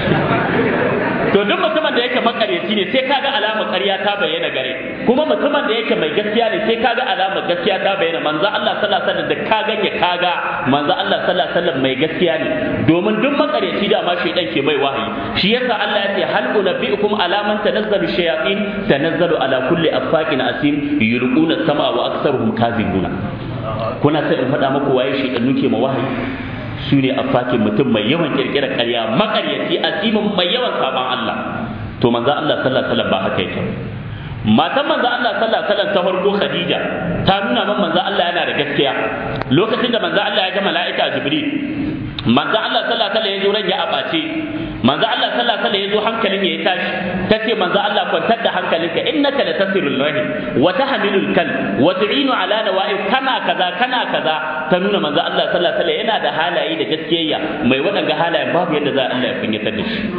to duk mutumin da yake makaryaci ne sai kaga alamar ƙarya ta bayyana gare kuma mutumin da yake mai gaskiya ne sai kaga alamar gaskiya ta bayyana manzo Allah sallallahu alaihi wasallam da kaga ya kaga manzo Allah sallallahu alaihi wasallam mai gaskiya ne domin duk makaryaci da ma shaydan ke mai wahayi shi yasa Allah ya ce hal unabbiukum ala man tanazzalu shayatin tanazzalu ala kulli affakin asim yulquna sama wa aktsaruhum kazibuna kuna sai in faɗa muku waye shaydan ke ma wahayi su ne a fakin mutum mai yawan kirkirar ƙarya makaryaci asimin mai yawan sabon Allah to manzo Allah sallallahu alaihi wasallam ba haka yake matan manzo Allah sallallahu alaihi wasallam ta farko Khadija ta nuna man manzo Allah yana da gaskiya lokacin da manzo Allah ya ga mala'ika Jibril manzo Allah sallallahu alaihi wasallam ya zo ran ya abace manzo Allah sallallahu alaihi wasallam ya zo hankalin ya tashi tace manzo Allah kwantar da hankalinka innaka latasirul rahim wa tahmilul kal wa tu'inu ala nawa'i kana kaza kana kaza ta nuna manzo Allah sallallahu alaihi wasallam yana da halaye da gaskiyayya mai waɗanga halayen babu yadda za Allah ya kunyatar da shi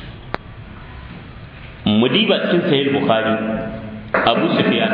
mudiba cikin sahih bukhari abu sufyan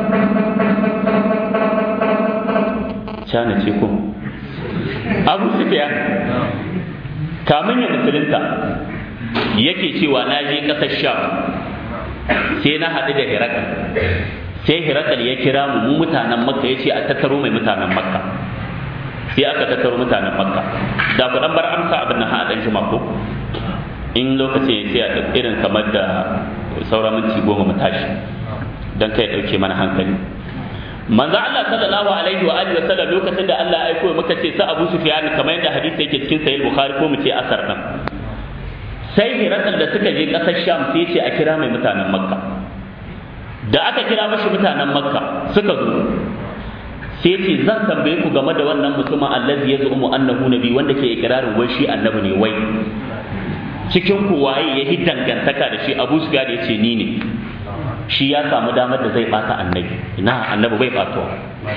cana ce ko abu sufyan kamun ya musulunta yake cewa na je ƙasar sham sai na haɗu da hirakal sai hirakal ya kira mu mu mutanen makka ya ce a tattaro mai mutanen makka sai aka tattaro mutanen makka da ku dan bar amsa abin nan haɗa shi mako in lokaci sai a irin kamar da sauran minti goma mu tashi don kai ɗauke mana hankali manzo Allah sallallahu alaihi wa alihi wa sallam lokacin da Allah ya aiko muka ce sa Abu Sufyan kamar yadda hadisi yake cikin sahih Bukhari ko mu ce asar nan sai hirakal da suka je ƙasar Sham sai ce a kira mai mutanen Makka da aka kira mashi mutanen Makka suka zo sai ce zan tambaye ku game da wannan mutumin allazi yaz'umu annahu nabi wanda ke ikrarin wai shi annabi ne wai cikin ku waye ya yi dangantaka da shi Abu Sufyan ya ce ni ne shi ya samu damar da zai bata annabi ina annabi bai batuwa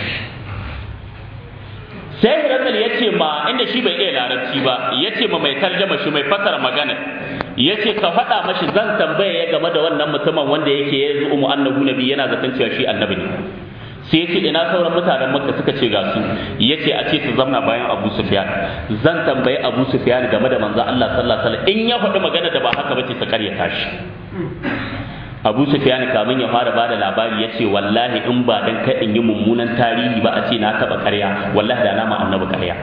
sai hirakal ya ce ma inda shi bai iya larabci ba ya ce ma mai tarjama shi mai fasara magana ya ce ka faɗa mashi zan tambaye ya game da wannan mutumin wanda yake ya zo mu annabu nabi yana zaton cewa shi annabi ne sai ya ce ina sauran mutanen makka suka ce ga su ya ce a ce su zamna bayan abu sufyan zan tambayi abu sufyan game da manzo Allah sallallahu alaihi wasallam in ya faɗi magana da ba haka bace su karyata shi abu sufyan kamin ya fara bada labari ya ce wallahi in ba dan kai in yi mummunan tarihi ba a ce na taba karya wallahi da na ma annabi karya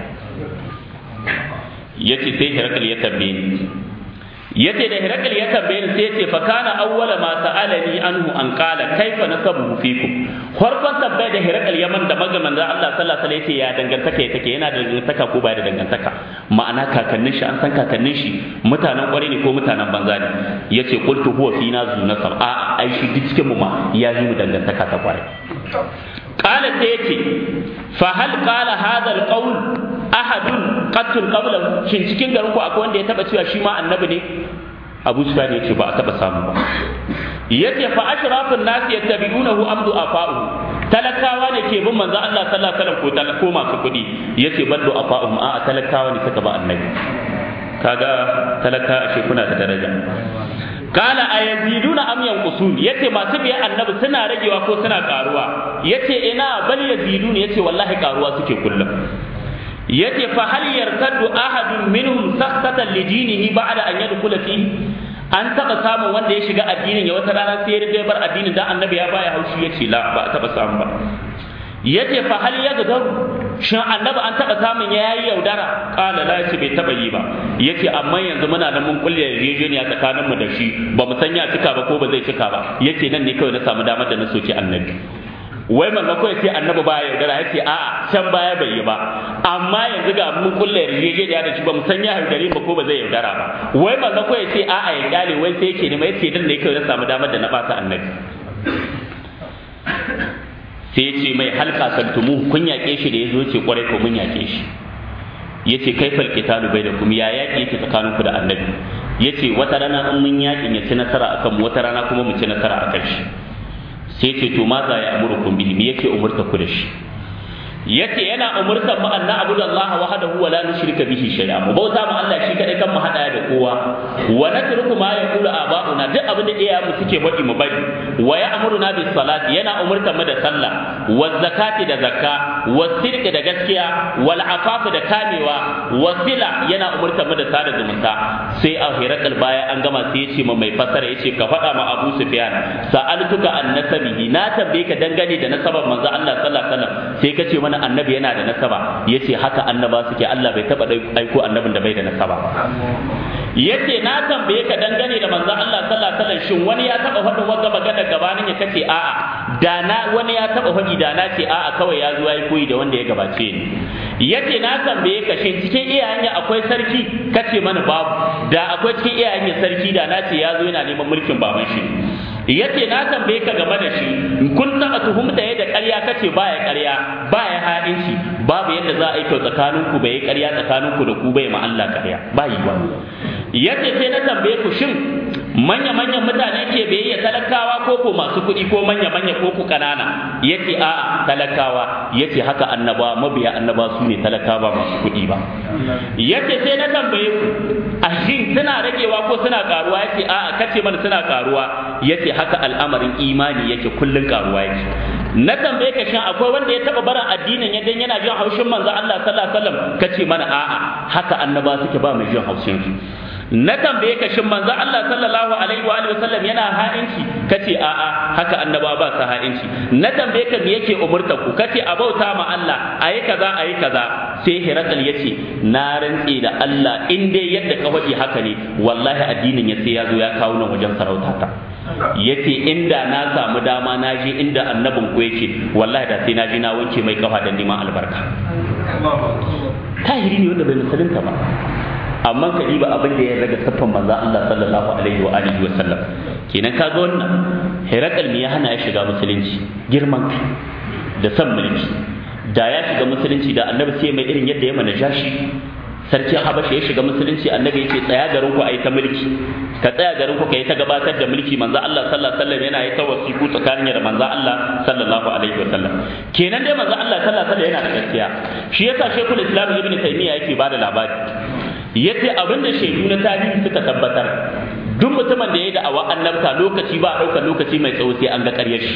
ya ce sai hirakal ya tambaye ni ya ce da hirakal ya tambaye ni sai ya ce fa kana awwala ma sa'alani anhu an qala kaifa nasabu fikum farkon tabbai da hirakal yaman da magaman da Allah sallallahu alaihi wasallam ya ce ya dangantaka take yana da dangantaka ko ba da dangantaka ma'ana kakannin shi an san kakannin shi mutanen kware ne ko mutanen banza ne yace qultu huwa fina zu nasab a ai shi duk cikin mu ma ya yi mu dangantaka ta kware qala sai yace fa hal qala hadha alqawl ahadun qattun qablahu shin cikin garin ku akwai wanda ya taba cewa shi ma annabi ne Abu Sufyan yace ba a taba samu ba yace fa ashrafun nas yattabi'unahu amdu afa'u talakawa ne ke bin manzo Allah sallallahu alaihi wasallam ko talako masu kudi yace ballu afa'um a talakawa ne suka ba annabi kaga talaka ashe kuna da daraja kala a yaziduna am yanqusun yace masu biya annabi suna ragewa ko suna karuwa yace ina bal yazidun yace wallahi karuwa suke kullum yace fa hal yartaddu ahadun minhum sakhatan li dinihi ba'da an yadkhula fihi an taba samun wanda ya shiga addinin ya wata rana sai ya bar addinin dan annabi ya baya haushi yace la ba taba samu ba yace fa hal yagdar shin annabi an taba samun yayi yaudara kala la yace bai taba yi ba yace amma yanzu muna nan mun kulle yarjejeniya tsakanin mu da shi ba mu san ya cika ba ko ba zai cika ba yace nan ne kawai na samu damar da na soki annabi wai manzo ko yace annabi baya yaudara yace a'a can baya bai yi ba amma yanzu ga mun kulle yarjejeniya da shi ba mu san ya yaudare ba ko ba zai yaudara ba wai manzo ko yace a'a ya kyale wai sai yake ne mai yace nan ne kawai na samu damar da na bata annabi sai ya ce mai halka santumu kun yaƙe shi da ya zo ce kwarai ko mun yaƙe shi ya ce kai falƙitalu bai da kuma ya yaƙi yake tsakaninku da annabi ya ce wata rana in mun yaƙin ya ci nasara a kanmu wata rana kuma mu ci nasara a kan shi sai ce to ma za ya amurkum bihi me yake umurta ku da shi yace yana umurtar mu anna abudu Allah wahdahu wa la nushrika bihi shay'a mu bauta mu Allah shi kadai kan mu hada da kowa wa natruku ma yaqulu aba'una duk abin da iyayen mu suke faɗi mu bari wa ya'muruna bis salati yana umurtar mu da sallah wa zakati da zakka wa sirqi da gaskiya wal afafi da kamewa wa sila yana umurtar mu da sada zumunta sai a hirakal baya an gama sai yace ma mai fasara yace ka faɗa ma Abu Sufyan sa'altuka an nasabihi na tambaye ka dangane da nasabar manzo Allah sallallahu alaihi wasallam sai ka ce mana annabi yana da nasaba yace haka annaba suke Allah bai taba aiko annabin da bai da nasaba yace na tambaye ka dangane da manzon Allah sallallahu alaihi wasallam shin wani ya taba faɗin wanda magana gabanin ya kace a'a da na wani ya taba faɗi da na ce a'a kawai ya zo yayi koyi da wanda ya gabace ni yace na tambaye ka shin cikin iyayen akwai sarki kace mana babu da akwai cikin iyayen sarki da na ce ya zo yana neman mulkin baban shi yace na tambaye ka game da shi kun taba tuhumta yadda ƙarya kace baya ƙarya baya ha'inci babu yadda za a yi kyau tsakanin ku bai ƙarya tsakanin ku da ku bai ma Allah ƙarya ba yi ba yace sai na tambaye ku shin manya manyan mutane ke biyayya talakawa ko ko masu kuɗi ko manya manya ko ku kanana yace a'a talakawa yace haka annaba mabiya annaba su ne talakawa masu kuɗi ba yace sai na tambaye ku ashin suna ragewa ko suna karuwa yace a'a kace mana suna karuwa yace haka al'amarin imani yake kullun karuwa yake na tambaye ka shin akwai wanda ya taba barin addinin yadda yana jin haushin manzo Allah sallallahu alaihi wasallam kace mana a'a haka annaba suke ba mai jin haushin su na tambaye ka shin manzo Allah sallallahu alaihi wa alihi wasallam yana ha'inci kace a'a haka annaba ba sa ha'inci na tambaye ka me yake umurta ku kace a bauta ma Allah ayi kaza ayi kaza sai Hirakal yace na rantse da Allah in dai yadda ka faɗi haka ne wallahi addinin ya sai ya zo ya kawo nan wajen sarauta ta yace inda na samu dama na je inda annabin ku yake wallahi da sai na je na wanke mai kafa da neman albarka tahiri ne wanda bai musulunta ba amma ka diba abin da ya raga saffan manzo Allah sallallahu alaihi wa alihi wa sallam kenan ka ga wannan Herakal me ya hana ya shiga musulunci girman da san mulki da ya shiga musulunci da annabi sai mai irin yadda ya mana jashi sarki Habasha ya shiga musulunci annabi yake tsaya garin ku ayi ta mulki ka tsaya garin ku kai ta gabatar da mulki manzo Allah sallallahu alaihi wasallam yana yi ta wasiku tsakanin da manzo Allah sallallahu alaihi wasallam kenan dai manzo Allah sallallahu alaihi wasallam yana da gaskiya shi yasa Sheikhul Islam Ibn Taymiyyah yake bada labari yace abin da shaidu na tarihi suka tabbatar duk mutumin da ya da awa annabta lokaci ba ɗaukar lokaci mai tsawo sai an ga ƙaryar shi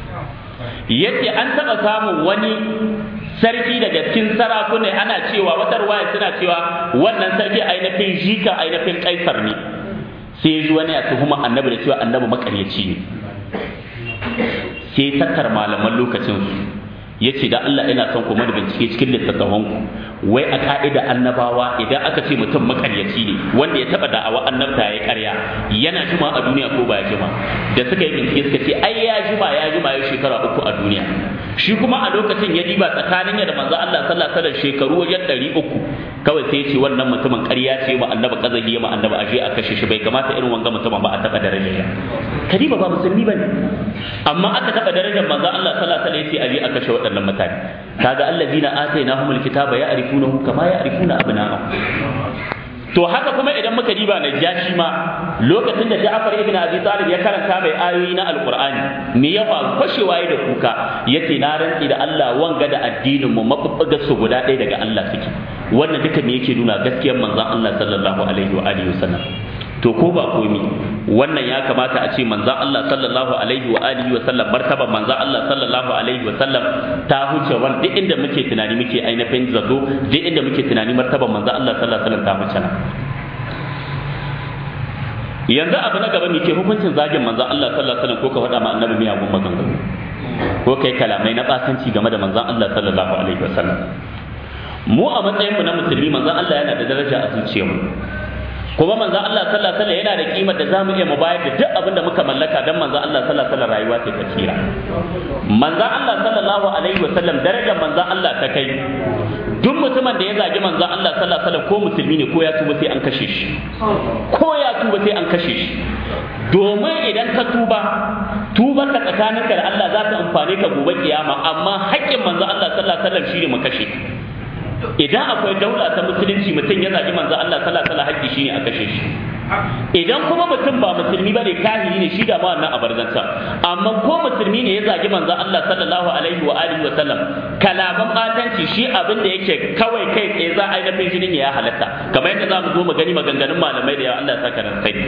yace an taɓa samun wani sarki daga cikin sarakuna ana cewa wata ruwaya suna cewa wannan sarki ainihin jika ainihin kaisar ne sai ya ji wani ya tuhuma annabi da cewa annabi makaryaci ne sai tattar malaman lokacin su ya ce da Allah ina son kuma da bincike cikin littattafanku wai a ka'ida annabawa idan aka ce mutum makaryaci ne wanda ya taba da'awa annabta ya karya yana jima a duniya ko ba ya jima da suka yi bincike suka ce ai ya jima ya jima ya shekara uku a duniya shi kuma a lokacin ya diba tsakanin ya da manzo Allah sallallahu alaihi wasallam shekaru wajen ɗari uku kawai sai ya ce wannan mutumin ƙarya ce ma annabi kazahi ya ma annabi aje a kashe shi bai kamata irin wanga mutumin ba a taba daraja kadiba ba musulmi bane amma aka taba darajar manzo Allah sallallahu alaihi wasallam yace aje a kashe waɗannan mutane kaga allazina atainahumul kitaba ya'rifunahu kama ya'rifuna abna'ahum to haka kuma idan muka diba na jashi ma lokacin da Ja'far ibn Abi Talib ya karanta mai ayoyi na Alqur'ani me ya faru fashewa da kuka yace na rantsi da Allah wanga da addinin mu mabubbugar su guda ɗaya daga Allah suke wannan duka me yake nuna gaskiyar manzon Allah sallallahu alaihi wa alihi wasallam to ko ba komi wannan ya kamata a ce manzon Allah sallallahu alaihi wa alihi wa sallam martaban manzon Allah sallallahu alaihi wa sallam ta huce wani duk inda muke tunani muke ainihin zato duk inda muke tunani martaban manzon Allah sallallahu alaihi wa sallam ta huce nan yanzu abu na gaba ke hukuncin zagin manzon Allah sallallahu alaihi wa sallam ko ka faɗa ma annabi miyagun maganganu ko kai kalamai na basanci game da manzon Allah sallallahu alaihi wa sallam mu a matsayinmu na musulmi manzon Allah yana da daraja a zuciyarmu kuma manzon Allah sallallahu alaihi wasallam yana da kimar da zamu iya mu bayar da duk abin da muka mallaka dan manzon Allah sallallahu alaihi wasallam rayuwa ce tsira manzon Allah sallallahu alaihi wasallam darajar manzon Allah ta kai duk mutumin da ya zagi manzon Allah sallallahu alaihi wasallam ko musulmi ne ko ya tuba sai an kashe shi ko ya tuba sai an kashe shi domin idan ka tuba tuba ka tsakaninka da Allah za ta amfane ka gobe kiyama amma haƙƙin manzon Allah sallallahu alaihi wasallam shine mu kashe idan akwai daula ta musulunci mutum ya zagi manzo Allah sallallahu alaihi wasallam haƙƙi shine a kashe shi idan kuma mutum ba musulmi bane kahiri ne shi da ma wannan abarzanta amma ko musulmi ne ya zagi manzo Allah sallallahu alaihi wa alihi wa sallam kalaman batanci shi abin da yake kawai kai tsaye za a yi nafin jinin ya halatta kamar yadda za mu zo mu gani maganganun malamai da ya Allah ya saka ran sai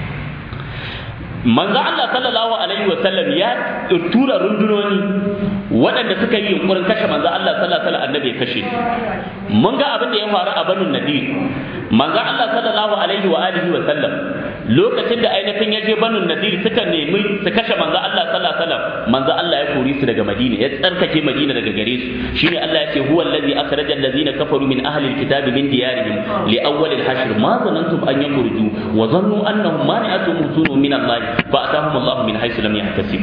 manzo Allah sallallahu alaihi wa sallam ya tura rundunoni waɗanda suka yi yunkurin kashe manzo Allah sallallahu alaihi wa sallam annabi ya kashe mun ga abin da ya faru a banu nadir manzo Allah sallallahu alaihi wa alihi wa sallam lokacin da ainihin ya je banu nadir suka nemi su kashe manzo Allah sallallahu alaihi wa sallam manzo Allah ya kori su daga Madina ya tsarkake Madina daga gare su shine Allah ya ce huwa allazi akhraja allazina kafaru min ahli alkitabi min diyarihim li awwal alhashr ma zanantum an yakhruju wa dhannu annahum mani'atuhum husunun min Allah fa atahum Allah min haythu lam yahtasib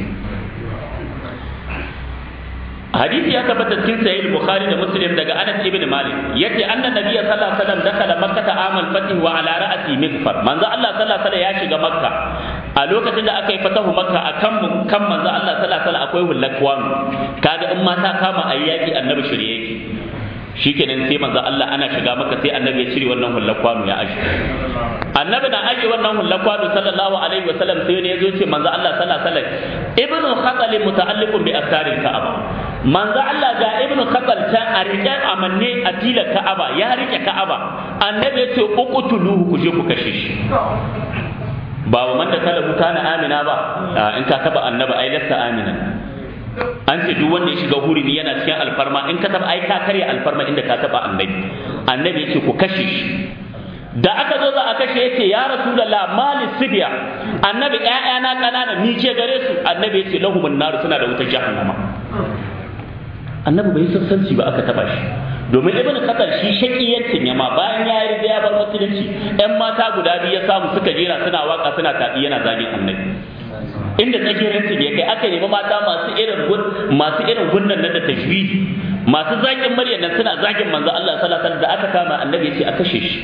hadisi ya tabbata cikin sahih bukhari da muslim daga anas ibn malik yace anna nabiyya sallallahu alaihi wasallam dakala makkah amal fatih wa ala ra'si mighfar manzo Allah sallallahu alaihi wasallam ya shiga makka a lokacin da aka yi fatahu makka akan kan manzo Allah sallallahu alaihi wasallam akwai hullakwan kaga in mata kama ayyaki annabi shirye yake shikenan sai manzo Allah ana shiga maka sai annabi ya cire wannan hullar kwano ya aje annabi na aje wannan hullar kwano sallallahu alaihi wa sallam sai ne yazo ce manzo Allah sallallahu alaihi wasallam ibnu khatal muta'alliqun bi asaril ka'aba manzo Allah ga ibnu khatal ta a rike amanne a tilar ka'aba ya rike ka'aba annabi ya ce uqtuluhu ku je ku kashe shi ba wa man da kala kana amina ba in ka taba annabi ai lasta amina an ce duk wanda ya shiga hurumi yana cikin alfarma in ka taba ai ka karya alfarma inda ka taba annabi annabi yake ku kashe shi da aka zo za a kashe yace ya rasulullah mali sibiya annabi ƴaƴana kanana ni ce gare su annabi yace lahumun nar suna da wutar jahannama annabi bai sassanci ba aka taba shi domin ibn qatar shi shakiyancin yama bayan ya yi ya bar musulunci ƴan mata guda biyu ya samu suka jera suna waka suna taɗi yana zagin annabi inda tsakiyancin ya kai aka nemi mata masu irin masu irin gunnan nan da tajwidi masu zakin murya nan suna zagin manzo Allah sallallahu alaihi wasallam da aka kama annabi ya ce a kashe shi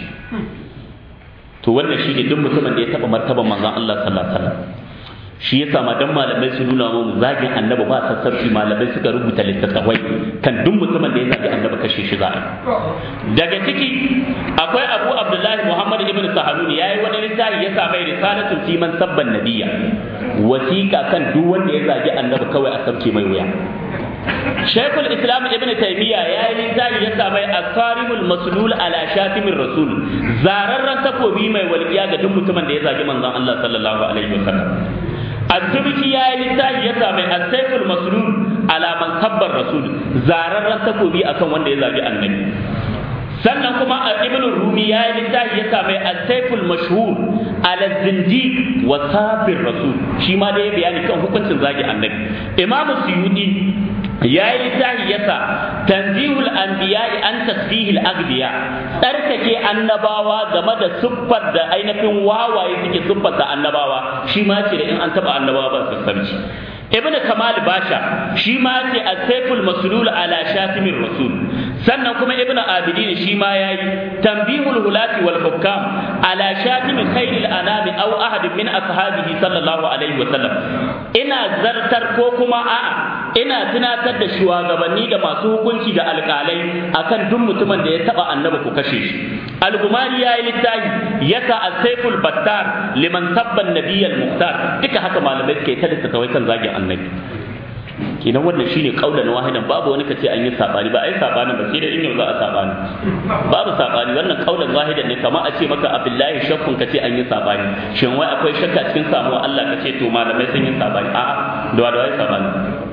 to wannan shi ne duk mutumin da ya taba martaban manzon Allah sallallahu alaihi wasallam shi yasa ma dan malamai su nuna mu zagin annabi ba sassarci malamai suka rubuta littattafai kan duk mutumin da ya zagi annabi kashe shi za a daga ciki akwai abu abdullahi muhammad ibn sahaluni ya yi wani littafi ya sa mai risalatun fi man sabban nabiyya wasiƙa kan duk wanda ya zagi annabi kawai a sabke mai wuya Sheikhul Islam Ibn Taymiyyah ya yi littafi ya sa mai asarimul maslul ala shatimin rasul zararren takobi mai walƙiya ga duk mutumin da ya zagi manzon Allah sallallahu alaihi wasallam Al-Tubki ya yi littafi ya sa mai asaiful maslul ala man sabbar rasul zararren takobi akan wanda ya zagi annabi sannan kuma a ibn rumi ya yi littafi ya sa mai asaiful mashhur ala zindiq wa sabir rasul shi ma da ya bayani kan hukuncin zagi annabi imamu suyudi ya yi littafi ya sa tanzihul anbiya'i an tasbihil agbiya tsarkake annabawa game da siffar da ainihin wawaye suke siffar da annabawa shi ma ce da in an taba annabawa ba sassarci ibn kamal basha shi ma ce as-sayful maslul ala shatimir rasul sannan kuma ibnu abidin shi ma yayi tanbihul hulati wal hukam ala shatim khairil anami aw ahad min ashabihi sallallahu alaihi wasallam ina zartar ko kuma a'a ina tunatar da shugabanni da masu hukunci da alƙalai akan duk mutumin da ya taba annabi ku kashe shi al-gumari yayi littafi yasa as-sayful battar liman sabba an-nabiyyal muhtar duka haka malamai suke ta littattafai kan zagin annabi kenan wannan shine kaulan wahidan babu wani kace an yi sabani ba ai sabani ba sai da in yau za a sabani babu sabani wannan kaulan wahidan ne kamar a ce maka abillahi shakkun kace an yi sabani shin wai akwai shakka cikin samuwa Allah kace to malamai sun yi sabani a'a da wa da wai sabani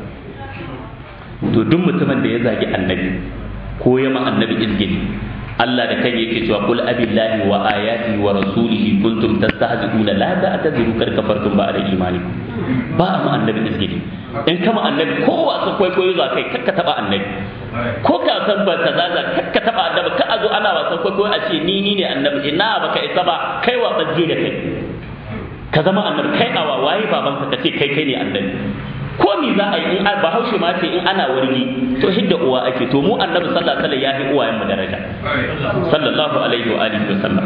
to duk mutumin da ya zagi annabi ko ya ma annabi izgini Allah da kan yake cewa kul abillahi wa ayati wa rasulihi kuntum tastahzi'una la ta'tadiru kar kafartum ba'da imanikum ba ma annabi izgini in kama annabi ko wasu kwaikwayo za kai kakka taba annabi ko ka san ba ka zaza kakka taba annabi ka a zo ana wasan kwaikwayo a ce ni ni ne annabi ina baka isa ba kai wa bazge da kai ka zama annabi kai awa waye babanka ka ce kai kai ne annabi ko mi za a yi in bahaushe ma ce in ana wargi to hidda uwa ake to mu annabi sallallahu alaihi wasallam ya fi uwayen mu daraja sallallahu alaihi wa alihi wasallam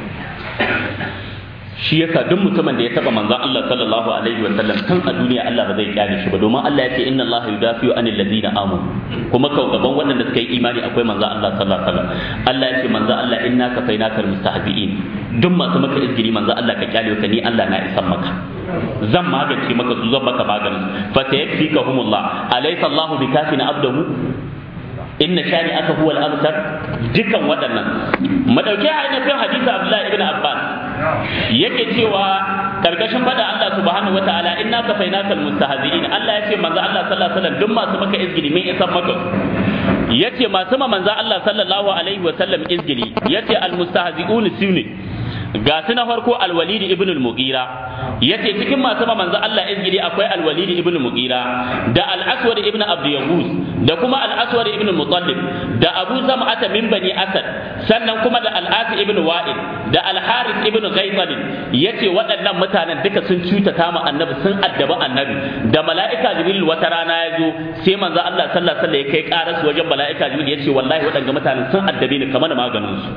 shi yasa duk mutumin da ya taba manzon Allah sallallahu alaihi wa sallam tun a duniya Allah ba zai kyale shi ba domin Allah ya ce inna Allah yudafi'u anil ladina amanu kuma kau gaban waɗanda suka yi imani akwai manzon Allah sallallahu alaihi wa sallam Allah ya ce manzon Allah inna kafainaka almustahzi'in duk masu maka izgiri manzon Allah ka kyale ka ni Allah na isan maka zan magance maka su zan maka maganin fa sayakfikahumullah alaysa Allah bikafina abdahu inna shani aka huwa al-abtar dukan waɗannan madauke ainihin hadisi Abdullahi ibn Abbas yake cewa karkashin fada Allah subhanahu wataala inna kafainakal mustahzi'in Allah yace manzo Allah sallallahu alaihi wasallam duk masu maka izgili min isan maka yace masu ma manzo Allah sallallahu alaihi wasallam izgili yace al-mustahzi'un sune ga su na farko al-walid ibn al-mughira yace cikin masu ma manzo Allah izgili akwai al-walid ibn al-mughira da al-aswad ibn abd yahuz da kuma al-aswad ibn mutallib da abu zam'ata min bani asad sannan kuma da al-asi ibn wa'il da al-harith ibn ghaifal yace waɗannan mutanen duka sun cutata ma annabi sun addaba annabi da mala'ika jibril wata rana ya zo sai manzo Allah sallallahu alaihi wasallam ya kai karar su wajen mala'ika jibril yace wallahi waɗannan mutanen sun addabe ni kamar maganin su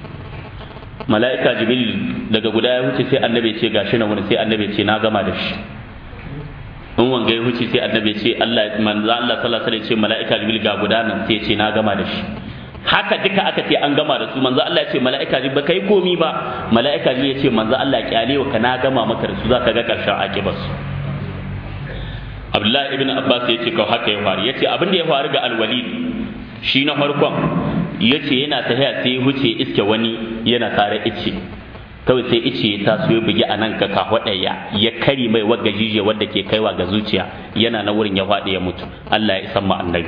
mala'ika jibril daga guda ya wuce sai annabi ya ce gashi na wani sai annabi ya ce na gama da shi in wanga ya wuce sai annabi ya ce Allah manzo Allah sallallahu alaihi wasallam ya ce mala'ika jibril ga guda nan sai ya ce na gama da shi haka duka aka ce an gama da su manzo Allah ya ce mala'ika ji ba kai komi ba mala'ika ji ya ce manzo Allah kyale wa ka na gama maka da su zaka ga karshen akibar su Abdullahi ibn Abbas ya ce kau haka ya faru ya ce abin da ya faru ga Al-Walid shi na farkon ya ce yana tafiya sai ya huce iske wani yana tare ice kawai sai ice ya taso ya bugi a nan ka kahwadaya ya kari mai wagga jije wadda ke kaiwa ga zuciya yana na wurin ya faɗi ya mutu Allah ya isan ma annabi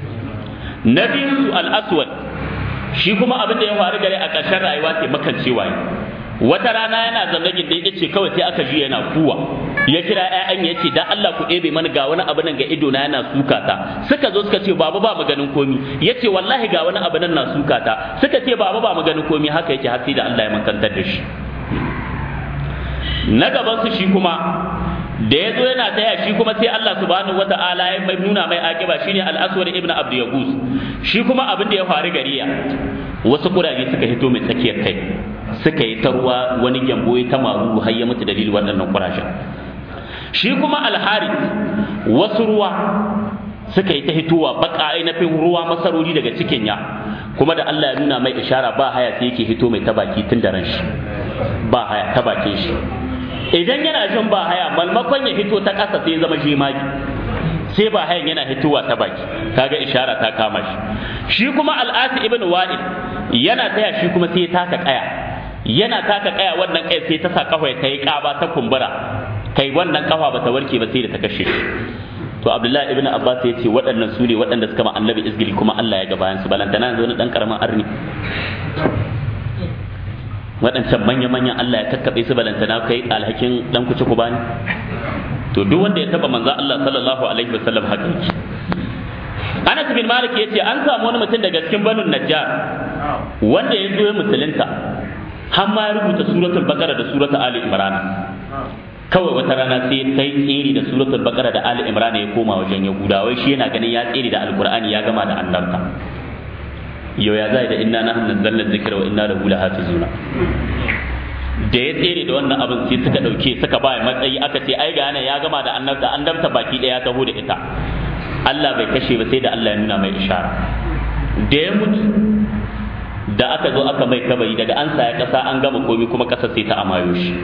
na biyu al-aswad shi kuma abin da ya faru gare a ƙarshen rayuwa sai makancewa ne wata rana yana zaune gindin ya ce kawai sai aka ji yana kuwa ya kira ƴaƴan ya ce dan Allah ku ɗebe mana ga wani abu nan ga ido na yana suka ta suka zo suka ce baba ba maganin komi ya ce wallahi ga wani abu nan na suka ta suka ce baba ba maganin komi haka yake har sai da Allah ya mankantar da shi na gaban su shi kuma da ya zo yana taya shi kuma sai Allah subhanahu wata'ala ya mai nuna mai akiba shine al-aswad ibn abd yaguz shi kuma abin da ya faru gariya wasu kuraje suka hito mai tsakiyar kai suka yi ta ruwa wani gyambo ya ta maru har ya mutu dalilin waɗannan kurajen shi kuma al wasu ruwa suka yi ta hitowa baka ainihin ruwa masarori daga cikin ya kuma da Allah ya nuna mai ishara ba haya sai yake hito mai ta baki tun da ran shi ba haya ta bakin shi idan yana jin ba haya malmakon ya fito ta ƙasa sai zama shemagi sai ba hayan yana hitowa ta baki kaga ishara ta kama shi shi kuma al'asi ibn wa'id yana taya shi kuma sai ya taka kaya yana taka kaya wannan kai sai ta sa kafa ta yi kaba ta kumbura kai wannan kafa bata warke ba sai da ta kashe shi to abdullahi ibn abbas ya ce waɗannan su ne waɗanda suka ma annabi izgili kuma Allah ya ga bayan su balantana yanzu wani dan karamin arni waɗancan manya-manyan Allah ya kakkaɓe su balantana kai alhakin ɗan kuci ku bani to duk wanda ya taɓa manzo Allah sallallahu alaihi wasallam haka yake Anas bin Malik yace an samu wani mutum daga cikin Banu Najjar wanda ya zo ya musulunta har ma ya rubuta suratul Baqara da suratul Ali Imran kawai wata rana sai ya kai tsiri da suratul Baqara da Ali Imran ya koma wajen Yahudawa shi yana ganin ya tsiri da Alqur'ani ya gama da annabta yau ya zai da inna nahnu nazzalna dhikra wa inna lahu lahafizuna da ya tsere da wannan abin sai suka dauke suka ba matsayi aka ce ai ga ya gama da annabta annabta baki daya taho da ita Allah bai kashe ba sai da Allah ya nuna mai ishara da ya mutu da aka zo aka mai kabari daga an saya kasa an gama komi kuma kasar sai ta amayo shi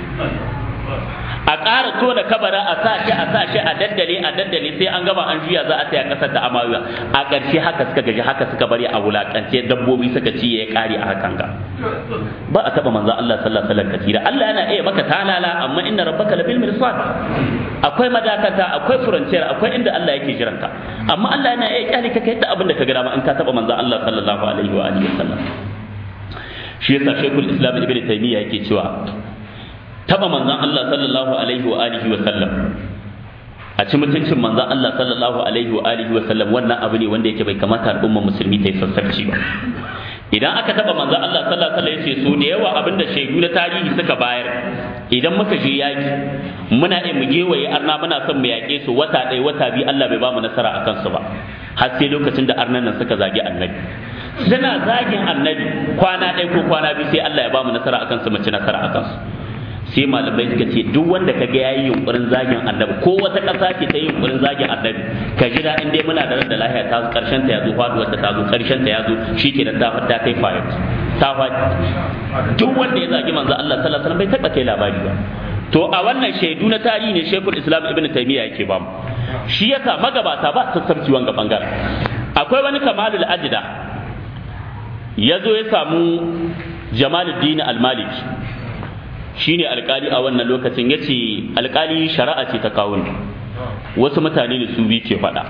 a ƙara tona kabara a sa shi a sa shi a daddale a daddale sai an gama an juya za a saya kasar da amayo a ƙarshe haka suka gaji haka suka bari a wulakance dabbobi suka ci ya ƙare a hakan ga ba a taba manzo Allah sallallahu alaihi wasallam katira Allah yana iya maka talala amma inna rabbaka labil mirsad akwai madakata akwai furanciyar akwai inda Allah yake jiranka amma Allah yana iya kyale ka kai da abin da ka ga dama in ka taba manzo Allah sallallahu alaihi wa alihi wasallam shi yasa Sheikhul Islam Ibn Taymiyyah yake cewa taba manzon Allah sallallahu alaihi wa alihi wa sallam a ci mutuncin manzon Allah sallallahu alaihi wa alihi wa sallam wannan abu ne wanda yake bai kamata al'umma musulmi ta yi sassarci ba idan aka taba manzon Allah sallallahu alaihi wa sallam yace so da yawa abinda shaidu na tarihi suka bayar idan muka je yaki muna iya mu gewaye arna muna son mu yaƙe su wata ɗaya wata biyu Allah bai ba mu nasara akan su ba har sai lokacin da arnan nan suka zagi annabi suna zagin annabi kwana ɗaya ko kwana biyu sai Allah ya ba mu nasara akan su mu ci nasara akan su sai malamai suka ce duk wanda ka ga yayi yunkurin zagin annabi ko wata ƙasa ce ta yi yunkurin zagin annabi ka ji da in dai muna da ran da lahiya ta zo karshen ta yazo faduwar ta zo karshen ta yazo shikenan ta fada kai fayat ta fadi duk wanda ya zagi manzo Allah sallallahu alaihi wasallam bai taba kai labari ba to a wannan shaidu na tarihi ne Sheikhul Islam Ibn Taymiyyah yake ba mu shi yasa magabata ba su sassarci wanga bangaren akwai wani kamalul ajda ya zo ya samu Jamaluddin Al-Maliki shine alkali a wannan lokacin ya ce alkali shari'a ce ta kawo ni wasu mutane ne su biyu ke faɗa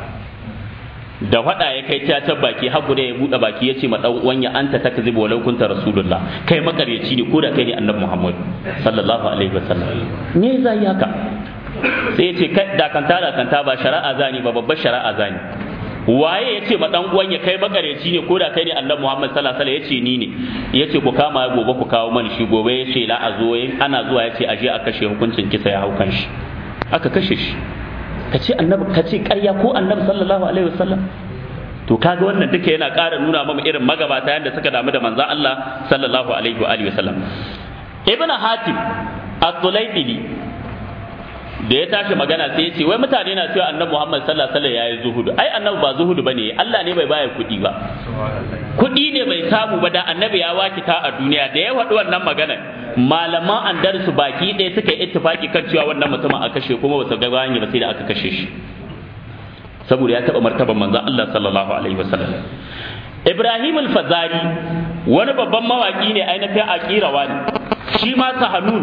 da faɗa ya kai ta baki haku da ya buɗe baki ya ce ma ɗan wanya anta takzibu walau kunta rasulullah kai makaryaci ne ko da kai ne annabi muhammad sallallahu alaihi wasallam me zai haka sai ya ce kai da kanta da kanta ba shari'a zani ba babbar shari'a zani waye ya ce ma dan uwan ya kai makareci ne ko da kai ne annabi Muhammad sallallahu alaihi wasallam ya ce ni ne ya ce ku kama gobe ku kawo mani shi gobe ya ce la a zo ana zuwa ya ce aje a kashe hukuncin kisa ya haukan shi aka kashe shi ka ce annabi ka ce ƙarya ko annabi sallallahu alaihi wasallam to kaga wannan duka yana ƙara nuna mama irin magabata yadda suka damu da manzon Allah sallallahu alaihi wa alihi wasallam ibn hatim at-tulaybili da ya tashi magana sai ya ce wai mutane na cewa annabi Muhammad sallallahu alaihi wasallam yayi zuhudu ai annabi ba zuhudu bane Allah ne bai baya kuɗi ba kuɗi ne bai samu ba da annabi ya wakita a duniya da ya faɗi wannan magana malaman andarsu baki ɗaya suka yi ittifaki kan cewa wannan mutumin a kashe kuma ba su ga bayan ba sai da aka kashe shi saboda ya taɓa martaban manzon Allah sallallahu alaihi wasallam Ibrahim al-Fazari wani babban mawaki ne ainihin aqirawa ne shi ma sahanun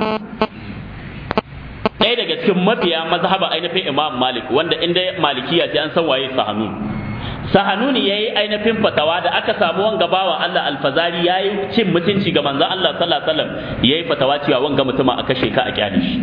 ɗaya daga cikin mabiya mazhaba ainihin Imam Malik wanda inda malikiya ce an san waye sahanun sahanuni ya yi ainihin fatawa da aka samu wanga bawa Allah alfazari ya yi cin mutunci ga manzon Allah sallallahu alaihi wasallam ya yi fatawa cewa wanga mutuma a kashe ka a kyale shi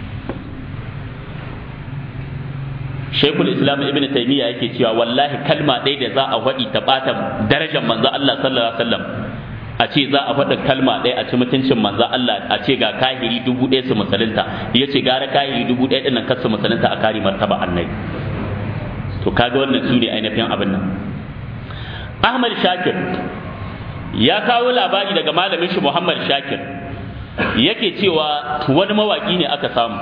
Sheikhul Islam Ibn Taymiyyah yake cewa wallahi kalma ɗaya da za a faɗi ta ɓata darajar manzon Allah sallallahu alaihi wasallam a ce za a faɗa kalma ɗaya a ci mutuncin manzon Allah a ce ga kahiri dubu ɗaya su musulunta ya ce gara kahiri dubu ɗaya ɗin nan kar su musulunta a kare martaba annabi to kaga wannan su ne ainihin abin nan ahmad shakir ya kawo labari daga malamin shi muhammad shakir yake cewa wani mawaki ne aka samu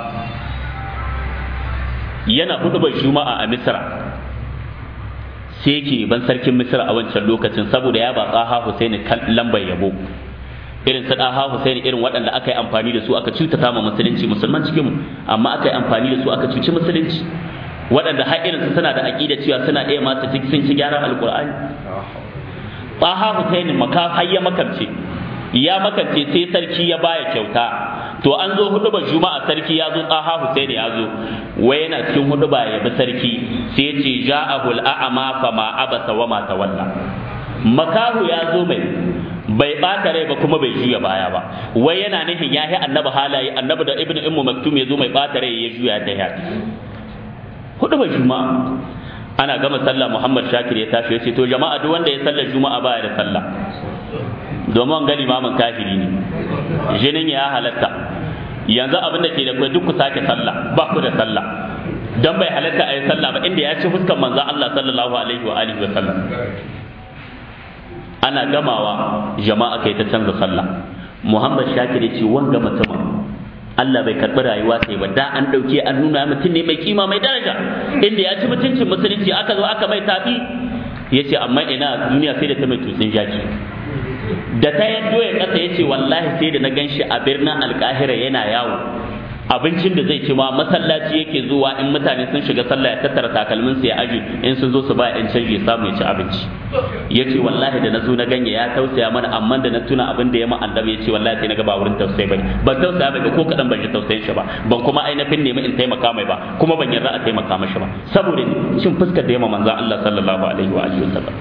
yana hudubar juma'a a misra sai yake ban sarkin misra a wancan lokacin saboda ya ba tsaha husaini lambar yabo irin su ɗaha husaini irin waɗanda aka yi amfani da su aka cutata ma musulunci musulman cikinmu amma aka yi amfani da su aka cuci musulunci waɗanda har irinsu suna da aƙida cewa suna ɗaya masu sun ci gyaran alƙur'ani ɓaha husaini maka har ya makamce ya makamce sai sarki ya baya kyauta to an zo huduba juma'a sarki ya zo tsaha husaini ya zo wai yana cikin huduba ya bi sarki sai ya ce ja'ahul a'ama fa ma abasa wa ma tawalla makahu ya zo mai bai ɓata rai ba kuma bai juya baya ba wai yana nufin ya yi annabi halaye annabi da ibnu ummu maktum ya zo mai ɓata rai ya juya da ya hudu ba juma'a ana gama sallah muhammad shakir ya tashi ya ce to jama'a duk wanda ya sallar juma'a baya da sallah domin ga limamin kafiri ne jinin ya halatta yanzu abin da ke da kai duk ku sake sallah ba ku da sallah dan bai halatta a yi sallah ba inda ya ci fuskan manzon Allah sallallahu alaihi wa alihi wa sallam ana gamawa jama'a kai ta canza sallah muhammad shakir ya ce wanga mutumin Allah bai karɓi rayuwa sai ba da an ɗauke an nuna mutum ne mai kima mai daraja inda ya ci mutuncin musulunci aka zo aka mai tafi ya ce amma ina duniya sai da ta mai tutsin jaki da ta yaddo ya kasa ya ce wallahi sai da na gan shi a birnin alkahira yana yawo abincin da zai ci ma masallaci yake zuwa in mutane sun shiga sallah ya tattara takalmin su ya aje in sun zo su ba yan canji samu ya ci abinci ya ce wallahi da na zo na ganye ya tausaya mana amma da na tuna abin da ya ma annabi ya ce wallahi sai na ga ba wurin tausayi bane ban tausaya mai ko kadan ban ji tausayin shi ba ban kuma ainihin nemi in taimaka mai ba kuma ban yarda a taimaka mashi ba saboda shin fuskar da ya ma manzon Allah sallallahu alaihi wa alihi wasallam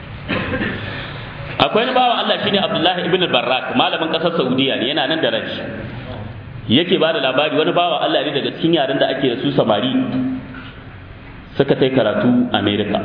akwai wani bawa Allah shine Abdullahi ibn Barrak malamin kasar Saudiya ne yana nan da raji yake ba da labari wani bawa Allah ne daga cikin yaren da ake da su samari suka kai karatu America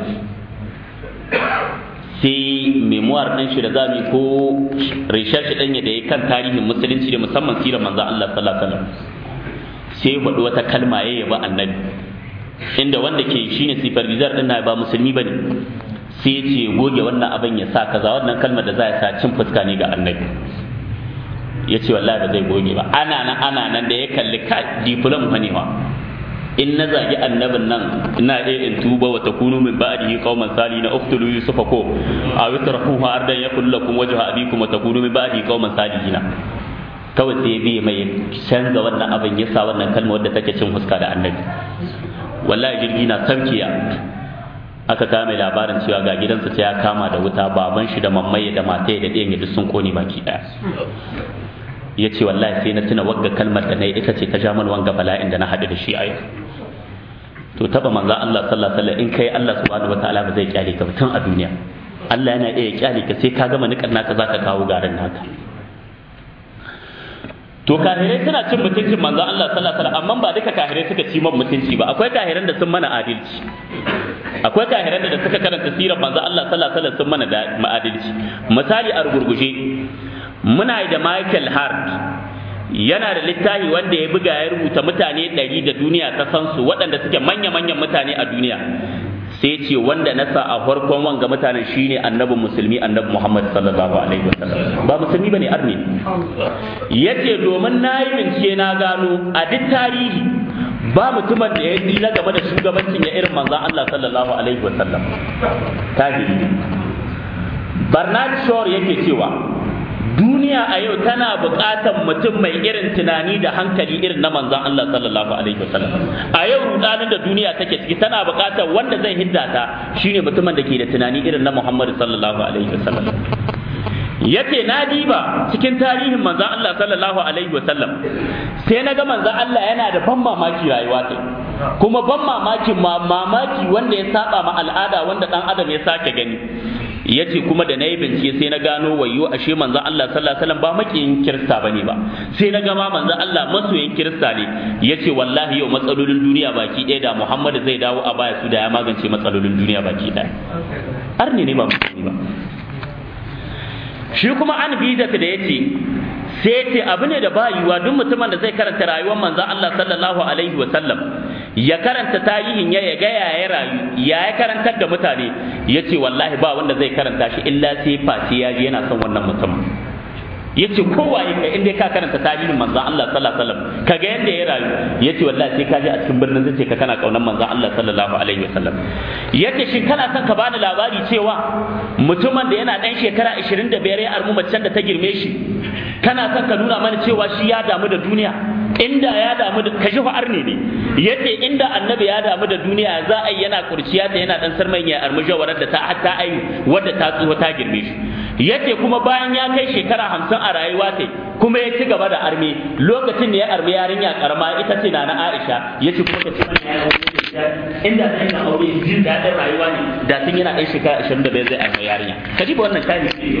sai memoir ɗin shi da zami ko research ɗin da ya kan tarihin musulunci da musamman sirar manzon Allah sallallahu alaihi wasallam sai faɗi wata kalma ya yaba annabi inda wanda ke shine supervisor ɗin na ba musulmi bane sai ce goge wannan abin ya sa kaza wannan kalmar da za ya sa cin fuska ne ga annabi ya ce wallahi ba zai goge ba ana nan ana nan da ya kalli ka diplom fa ne wa in na zagi annabin nan ina iya in tuba wa takunu min ba'dihi qauman salina uqtulu yusufa ko aw yatrafuhu ardan yakul lakum wajha abikum wa takunu min ba'dihi qauman salihina kawai sai bi mai canza wannan abin ya sa wannan kalmar wadda take cin fuska da annabi wallahi jirgi na sarkiya aka kama mai labarin cewa ga gidansa sai ya kama da wuta baban shi da mammaye da mataye da ɗayan duk sun kone baki ɗaya ya ce wallahi sai na tuna wagga kalmar da na yi ita ce ta ja mana wanga bala'in da na haɗu da shi a yau to taba manzo Allah sallallahu alaihi wasallam in kai Allah subhanahu wataala ba zai kyale ka tun a duniya Allah yana iya kyale ka sai ka gama nikan naka zaka kawo garin naka to kahirai suna cin mutuncin manzo Allah sallallahu alaihi wasallam amma ba duka kahirai suka ci man mutunci ba akwai kahiran da sun mana adalci akwai kahiran da suka karanta sirar manzo Allah sallallahu alaihi wasallam sun mana da adalci misali a rugurguje muna da Michael Hart yana da littafi wanda ya buga ya rubuta mutane ɗari da duniya ta san su waɗanda suke manya-manyan mutane a duniya sai ce wanda na sa a farkon wanga mutanen shine annabin musulmi annabi Muhammad sallallahu alaihi wasallam ba musulmi bane arni yace domin nayi bincike na gano a duk tarihi ba mutumin da ya tsira game da shugabancin ya irin manzon Allah sallallahu alaihi wasallam tahiri Bernard Shaw yake cewa duniya a yau tana buƙatar mutum mai irin tunani da hankali irin na manzon Allah sallallahu alaihi wasallam a yau rudanin da duniya take ciki tana buƙatar wanda zai hidda ta shine mutumin da ke da tunani irin na Muhammad sallallahu alaihi wasallam yace na diba cikin tarihin manzon Allah sallallahu alaihi wasallam sai na ga manzon Allah yana da ban mamaki rayuwa ta kuma ban mamakin ma mamaki wanda ya saba ma al'ada wanda dan adam ya sake gani yace kuma da nayi bincike sai na gano wayo ashe manzo Allah sallallahu alaihi wasallam ba makiyin kirista bane ba sai na gama manzo Allah masoyin kirista ne yace wallahi yau matsalolin duniya baki ɗaya da Muhammad zai dawo a baya su da ya magance matsalolin duniya baki ɗaya arni ne ba musulmi ba shi kuma an biza da yace sai ce abu ne da ba yiwa duk mutumin da zai karanta rayuwar manzo Allah sallallahu alaihi wasallam ya karanta tarihin ya ya gaya ya rayu ya ya karantar da mutane ya ce wallahi ba wanda zai karanta shi illa sai face ya ji yana son wannan mutumin ya ce kowa ya kai inda ka karanta tarihin manzan Allah sallallahu alaihi wasallam ka ga yadda ya rayu ya ce wallahi sai ka je a cikin birnin zai ce ka kana kaunar manzan Allah sallallahu alaihi wasallam ya ce shin kana son ka bani labari cewa mutumin da yana dan shekara 25 ya armu macen da ta girme shi kana son ka nuna mana cewa shi ya damu da duniya inda ya damu da kashi arne ne yace inda annabi ya damu da duniya za a yi yana kurciya ta yana dan sarman ya armi jawarar da ta hatta ayu wadda ta tsuho ta girme shi yace kuma bayan ya kai shekara hamsin a rayuwa ta kuma ya ci gaba da armi lokacin da ya armi yarinya karama ita ce na na Aisha yace kuma ta ci inda zai na aure jin daɗin rayuwa ne da tun yana ɗan shekara 25 zai armi yarinya kaji ba wannan tarihi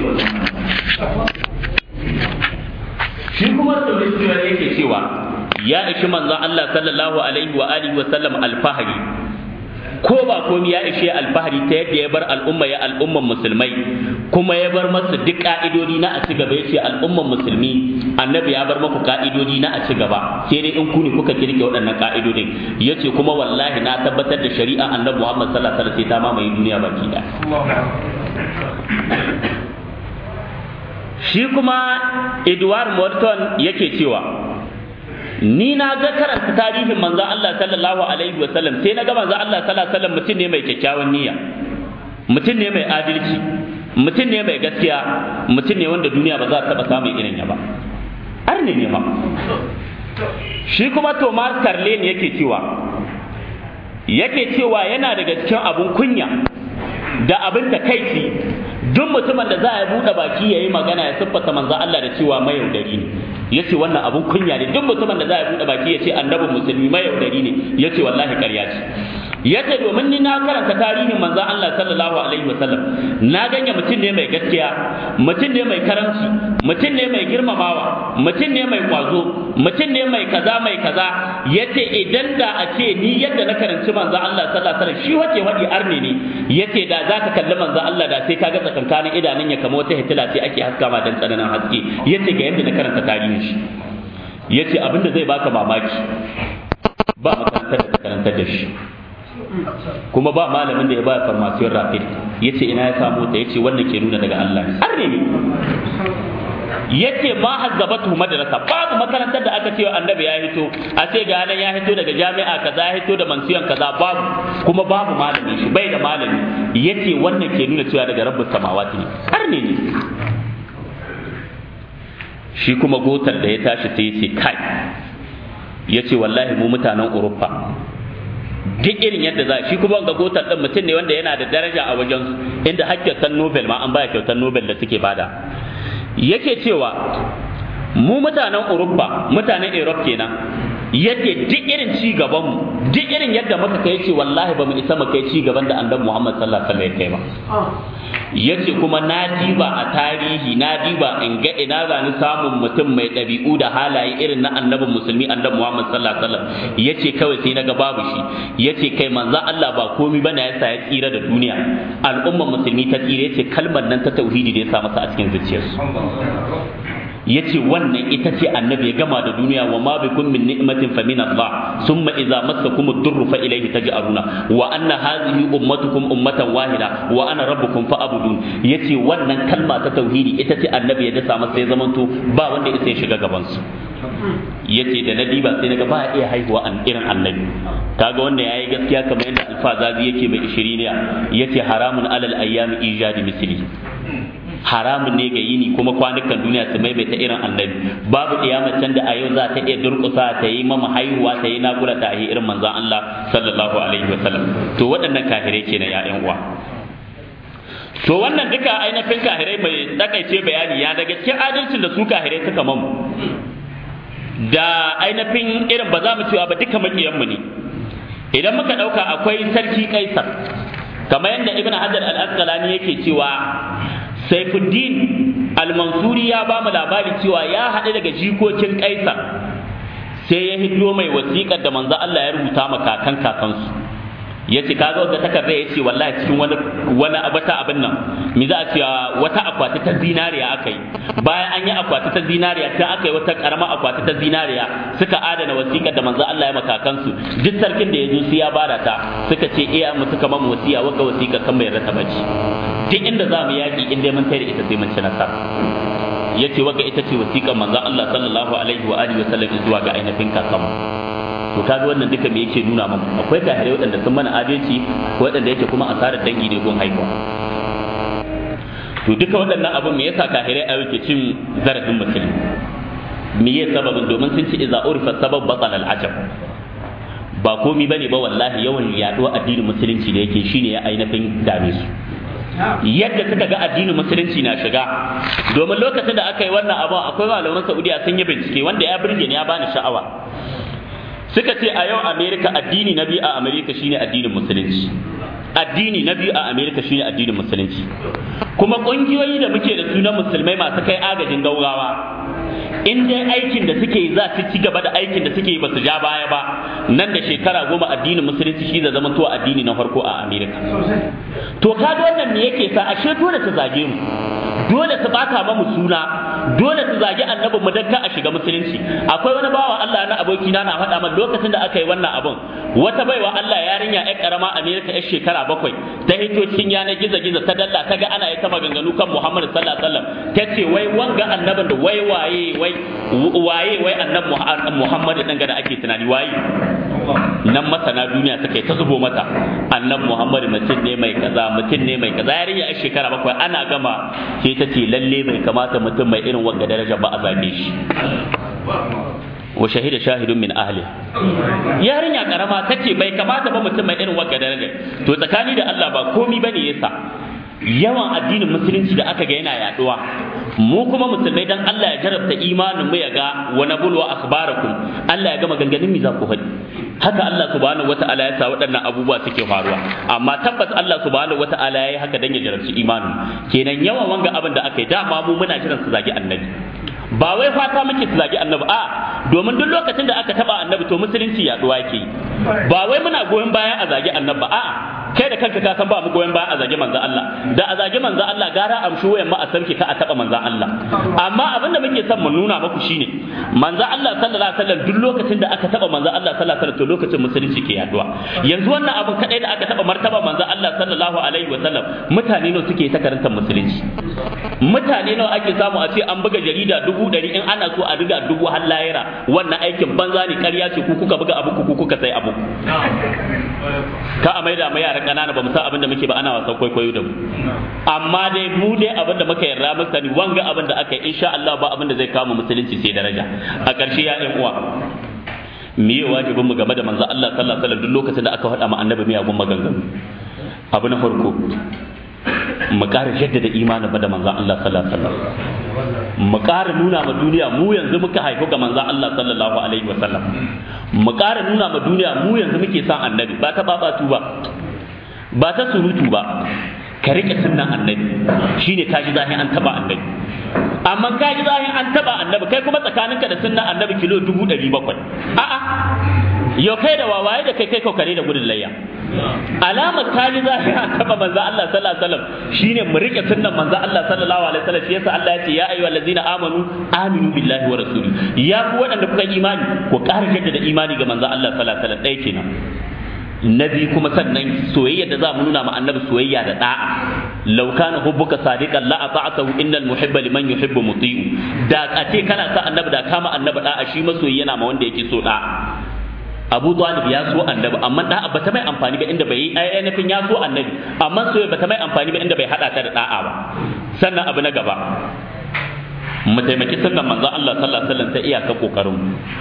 shi kuma da yake cewa ya ishi manzon Allah sallallahu alaihi wa alihi wa sallam alfahari ko ba komi ya ishe alfahari ta yadda ya bar al'umma ya al'umman musulmai kuma ya bar masu duk ka'idodi na a ci gaba yace al'umman musulmi annabi ya bar maku ka'idodi na a ci gaba sai dai in ku ne kuka kirke waɗannan ka'idodin yace kuma wallahi na tabbatar da shari'a annabi Muhammad sallallahu alaihi wasallam sai ta mamaye duniya baki ɗaya shi kuma Edward Morton yake cewa ni na ga karanta tarihin manzon Allah sallallahu alaihi wa sallam sai na ga manzon Allah sallallahu alaihi wa sallam mutum ne mai kyakkyawan niyya mutum ne mai adalci mutum ne mai gaskiya mutum ne wanda duniya ba za ta taba samun irin ya ba arne ne ma shi kuma Thomas Carlin yake cewa yake cewa yana daga cikin abun kunya da abin da kaici duk mutumin da za a buɗe baki ya yi magana ya siffata manzo Allah da cewa mayaudari ne ya ce wannan abun kunya ne duk mutumin da za a buɗe baki ya ce annabin musulmi mayaudari ne ya ce wallahi ƙarya ce ya ce domin ni na karanta tarihin manzo Allah sallallahu alaihi wasallam na ganye mutum ne mai gaskiya mutum ne mai karamci mutum ne mai girmamawa mutum ne mai kwazo mutum ne mai kaza mai kaza ya ce idan da a ce ni yadda na karanci manzo Allah sallallahu alaihi wasallam shi wace wadi arne ne ya ce da za ka kalli manzo Allah da sai ka ga tsakankanin idanun ya kama wata hitila sai ake haska ma dan tsananin haske ya ce ga yadda na karanta tarihin shi ya ce abinda zai baka mamaki ba makarantar da karantar da shi kuma ba malamin da ya ba farmasiyar rapid ya ce ina ya samu ta ya ce wannan ke nuna daga Allah arne ne yace ma hazzabatu madrasa babu makarantar da aka ce annabi ya hito a ce ga nan ya hito daga jami'a kaza ya hito da mansiyan kaza babu kuma babu malami shi bai da malami yace wannan ke nuna cewa daga rabbus samawati ne har ne ne shi kuma gotar da ya tashi sai yace kai yace wallahi mu mutanen Urufa duk irin yadda za shi kuma ga gotar din mutum ne wanda yana da daraja a wajen inda hakkin Nobel ma an baya kyautar Nobel da suke bada yake cewa mu mutanen Urubba mutanen Europe kenan yake duk irin ci gaban mu duk irin yadda muka kai ce wallahi ba mu isa mu kai ci gaban da annabi Muhammad sallallahu alaihi wasallam ya kai ba yace kuma na diba a tarihi na diba in ga ina zani samun mutum mai ɗabi'u da halaye irin na annabin musulmi annabi Muhammad sallallahu alaihi wasallam yace kawai sai naga babu shi yace kai manzo Allah ba komai bane yasa ya tsira da duniya al'umma musulmi ta tsira yace kalmar nan ta tauhidi da ya sa masa a cikin zuciyarsu yace wannan ita ce annabi ya gama da duniya wa ma bikum min ni'matin fa min Allah summa idza massakum ad-durr fa ilayhi taj'aruna wa anna hadhihi ummatukum ummatan wahida wa ana rabbukum fa'budun yace wannan kalma ta tauhidi ita ce annabi ya dasa masa ya zamanto ba wanda ya shiga gaban su yace da na diba sai naga ba iya haihuwa an irin annabi kaga wanda yayi gaskiya kamar yadda alfazazi yake mai ishiriniya yace haramun alal ayyami ijadi misli haramun ne ga yini kuma kwanukan duniya su maimaita irin annabi babu can da a yau za ta iya durƙusa ta yi mama haihuwa ta yi nagura ta yi irin manzon Allah sallallahu alaihi wa sallam to waɗannan kahirai kenan ya ƴan uwa to wannan duka ainihin kahirai mai takaice bayani ya daga cikin adalcin da su kahirai suka mamu da ainihin irin ba za mu cewa ba duka makiyanmu ne idan muka ɗauka akwai sarki kaisar kamar yadda ibn hajar al-asqalani yake cewa Saifuddin al-Mansuri ya ba mu labari cewa ya haɗu daga jikokin Kaisar sai ya hiddo mai wasiƙar da manzo Allah ya rubuta ma kakan kakansu ya ce kaga wata takarda ya ce wallahi cikin wani wani wata abin nan mi za a ce wata akwati ta zinariya aka yi bayan an yi akwati ta zinariya tun aka yi wata karama akwati ta zinariya suka adana wasiƙar da manzo Allah ya maka kansu duk sarkin da ya zo sai ya bada ta suka ce iya mu suka mamu wasiya waka wasiƙa kan mai rasa bace duk inda za mu yaƙi inda mun tare ita sai mun ci nasara yace waka ita ce wasiƙar manzo Allah sallallahu alaihi wa alihi wa sallam zuwa ga ainihin kakanmu to kaga wannan duka me yake nuna mana akwai kahirai waɗanda sun mana adalci ko waɗanda yake kuma asarar dangi ne gun haihuwa to duka waɗannan abun me yasa kahirai a yake cin zarafin musulmi me ya sababin domin sun ci iza urifa sabab batal al ajab ba komi bane ba wallahi yawan yaduwa addinin musulunci da yake shine ya ainihin dame su yadda suka ga addinin musulunci na shiga domin lokacin da aka yi wannan abu akwai malaman saudiya sun yi bincike wanda ya burge ni ya bani sha'awa suka ce a yau amerika addini na biyu a amerika shine addinin musulunci addini na biyu a amerika shine addinin musulunci kuma ƙungiyoyi da muke da su na musulmai masu kai agajin gaugawa in dai aikin da suke yi za su ci gaba da aikin da suke yi ba su ja baya ba nan da shekara goma addinin musulunci shi da zama to addini na farko a amerika to ka wannan me yake sa ashe dole ta zage mu dole su bata ba mu suna dole su zagi annabin mu dan ka a shiga musulunci akwai wani bawa Allah na aboki na na faɗa min lokacin da aka yi wannan abun wata baiwa Allah yarinya ƴar karama Amerika ƴar shekara bakwai ta hito cikin yanar gizo gizo ta dalla ta ga ana yi ta maganganu kan Muhammad sallallahu alaihi wasallam ta ce wai wanga annabin da wai waye wai waye wai annabi Muhammad din ga da ake tunani waye nan masana duniya suka yi ta zubo mata annabi Muhammad mutum ne mai kaza mutum ne mai kaza yarinya ƴar shekara bakwai ana gama sai ta ce lalle bai kamata mutum mai irin wanga daraja ba a zabe shi wa shahida shahidun min ahli yarinya karama tace bai kamata ba mutum mai irin wanga daraja to tsakani da Allah ba komi bane yasa yawan addinin musulunci da aka ga yana yaduwa mu kuma musulmai dan Allah ya jarabta imanin mu ya ga wa nabulwa akhbarakum Allah ya ga maganganun mi za ku faɗi haka Allah subhanahu wata'ala ya sa waɗannan abubuwa suke faruwa amma tabbas Allah subhanahu wata'ala ya yi haka dan ya jarabci imanin kenan yawan wanga abin da aka yi dama mu muna jiran su zagi annabi ba wai fata muke su zagi annabi a domin duk lokacin da aka taba annabi to musulunci yaduwa yake ba wai muna goyon bayan a zagi annabi a kai da kanka ka san ba mu goyon bayan a zagi manzon Allah da a zagi manzon Allah gara amshi wayan ma a sarki ka a taba manzon Allah amma abin da muke son mu nuna muku shine manzon Allah sallallahu alaihi wasallam duk lokacin da aka taba manzon Allah sallallahu alaihi wasallam to lokacin musulunci ke yaduwa yanzu wannan abin kadai da aka taba martaba manzon Allah sallallahu alaihi wasallam mutane nawa suke ta karantar musulunci mutane nawa ake samu a ce an buga jarida dubu ɗari in ana so a riga dubu har layira wannan aikin banza ne ƙarya ce ku kuka buga abu ku kuka sai abu ka a maida ma yaran ƙanana ba mu san abin da muke ba ana wasan kwaikwayo da mu amma dai mu dai abin da muka yarda muka sani wanga abin da aka yi insha Allah ba abin da zai kama musulunci sai daraja a ƙarshe ya ɗan uwa me ya wajibin mu game da manzo Allah sallallahu alaihi wasallam duk lokacin da aka faɗa ma annabi miyagun maganganu abu na farko mu ƙara jaddada imanin ba da manzan Allah sallallahu alaihi wasallam mu ƙara nuna ma duniya mu yanzu muka haifu ga manzan Allah sallallahu alaihi wasallam mu ƙara nuna ma duniya mu yanzu muke son annabi ba ta babatu ba ba ta surutu ba ka rike sunnan annabi shine ka ji zahin an taba annabi amma ka ji zahin an taba annabi kai kuma tsakaninka da sunnan annabi kilo dubu ɗari bakwai a'a yau kai da wawaye da kai kai kokare da gudun layya alamar ta ji zahin an taba manzo Allah sallallahu alaihi wasallam shine mu rike sunnan manzo Allah sallallahu alaihi wasallam shi yasa Allah ya ce ya ayyuhal ladzina amanu aminu billahi wa rasuli ya ku waɗanda kuka imani ku ƙara jaddada imani ga manzo Allah sallallahu alaihi wasallam ɗaya kenan na biyu kuma sannan soyayya da za mu nuna ma annabi soyayya da da'a law kana hubbuka sadiqan la ata'tahu innal muhibba liman yuhibbu muti'u da a ce kana sa annabi da kama annabi da'a shi masoyi yana ma wanda yake so da'a Abu Talib ya so annabi amma da'a bata mai amfani ba inda bai yi ainihin ya so annabi amma soyayya bata mai amfani ba inda bai hada ta da da'a ba sannan abu na gaba mu taimaki sunnan manzon Allah sallallahu alaihi wasallam ta iyaka kokarin